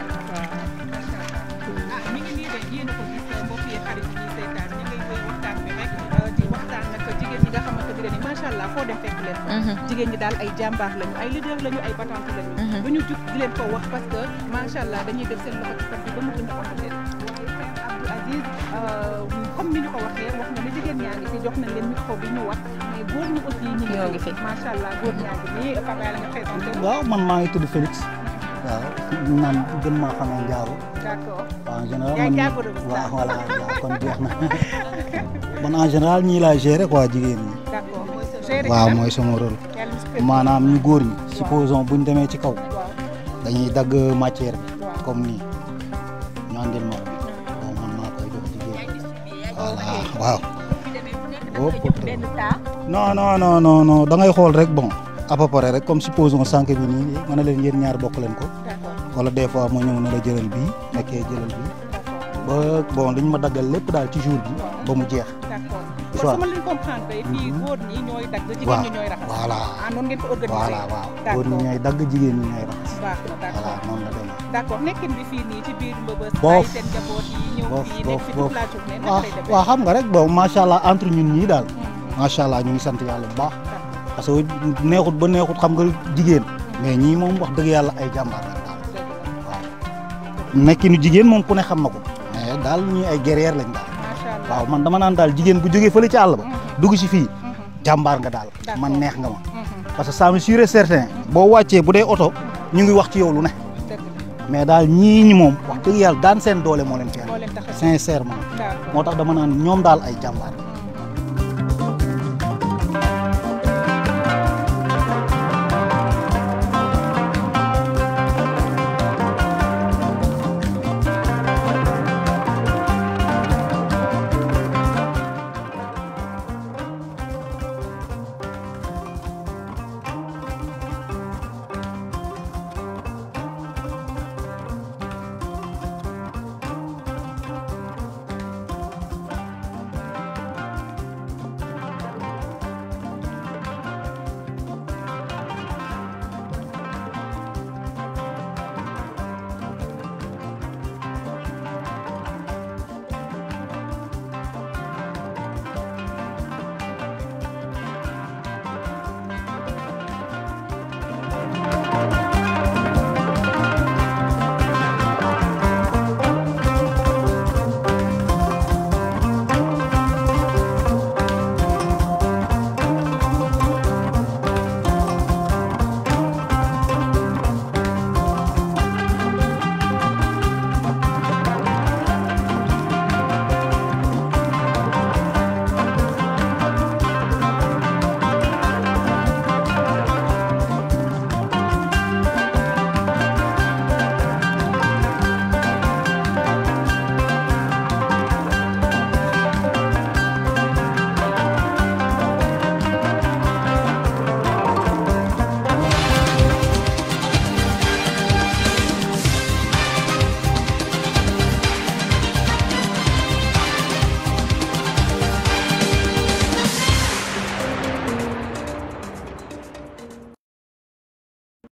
ah mi ngi nii de yéen a ko gis mbokk yi xarit yi ñuy seetaan ñu ngi koy waxtaan bi rek di waxtaan nag jigéen ñi nga xamante ne nii macha allah foo dem fekk leen fa. jigéen ñi daal ay jàmbaar lañu ay leader lañu ay battante lañu. bu ñu jug di leen ko wax parce que macha allah dañuy def seen loxo ci kër gi ba mu gën a am leen. waaye Père Abdou Aziz comme ni ñu ko waxee wax nga ne jigéen ñaa ngi fi jox nañ leen micro bi ñu wax mais góor ñi aussi ñu Ñoo ngi fi. macha allah góor ñaa ngi nii Papa la nga présenté wu. waaw man maa ngi tudd Félix waaw ñu naan gën maa xamee Njaago d'accord waaw en général Yaay man Njaago de Moussa. waaw voilà waaw kon jeex na man en général ñii laa gérer quoi jigéen ñi d'accord mooy sa géré waaw kan? mooy sama rôle Yàlla na si kër gi. maanaam ñu góor ñi supposons buñ demee ci kaw waaw dañuy dagg matière bi Waaw. comme nii ñu andil ma ko bon man maa koy jox jigéen ñi voilà waaw demee bu nekk da nga koy jox benn taa. non non non non non da ngay xool rek bon à peu près rek comme supposons sànq bi nii ma ne leen yéen ñaar bokk leen ko d'accord wala des fois ma ñëw na la jëlal bii nekkee jëlal bii ba bon dañ ma daggal lépp daal ci jour bi ba mu jeex d'accord Soit. kon su ma leen comprendre fii góor ñi ñooy dagg jigéen waaw ñi ñooy raxas voilà ah noonu ngeen ko organisé voilà waaw góor ñi d'accord ñooy dagg jigéen ñi ñooy raxas baax na voilà d'accord noonu la demee d'accord nekkin bi fii nii ci biir mbëbës Boof. bàyyi seen njaboot yi ñëw boof fii nekk boof fi boof toute la journée naka waaw lay demee waaw xam nga rek bon macha allah entre ñun ñii daal macha allah ñu ngi sant yàlla bu baax parce que neexut ba neexut xam nga jigéen mais ñii moom wax dëgg yàlla ay jàmbaar lañ daal waaw nekkinu jigéen moom ku ne xam na ko mais daal ñii ay guerrière lañ daal macha allah waaw man dama naan daal jigéen bu jógee fële ci àll ba dugg si fii jàmbaar nga daal man neex nga ma parce que ça me sûr et certain boo wàccee bu dee oto ñu ngi wax ci yow lu ne dëgg mais daal ñii ñi moom wax dëgg yàlla daan seen doole moo leen fee moo leen tax a sincèrement d'accord moo tax dama naan ñoom daal ay jàmbaar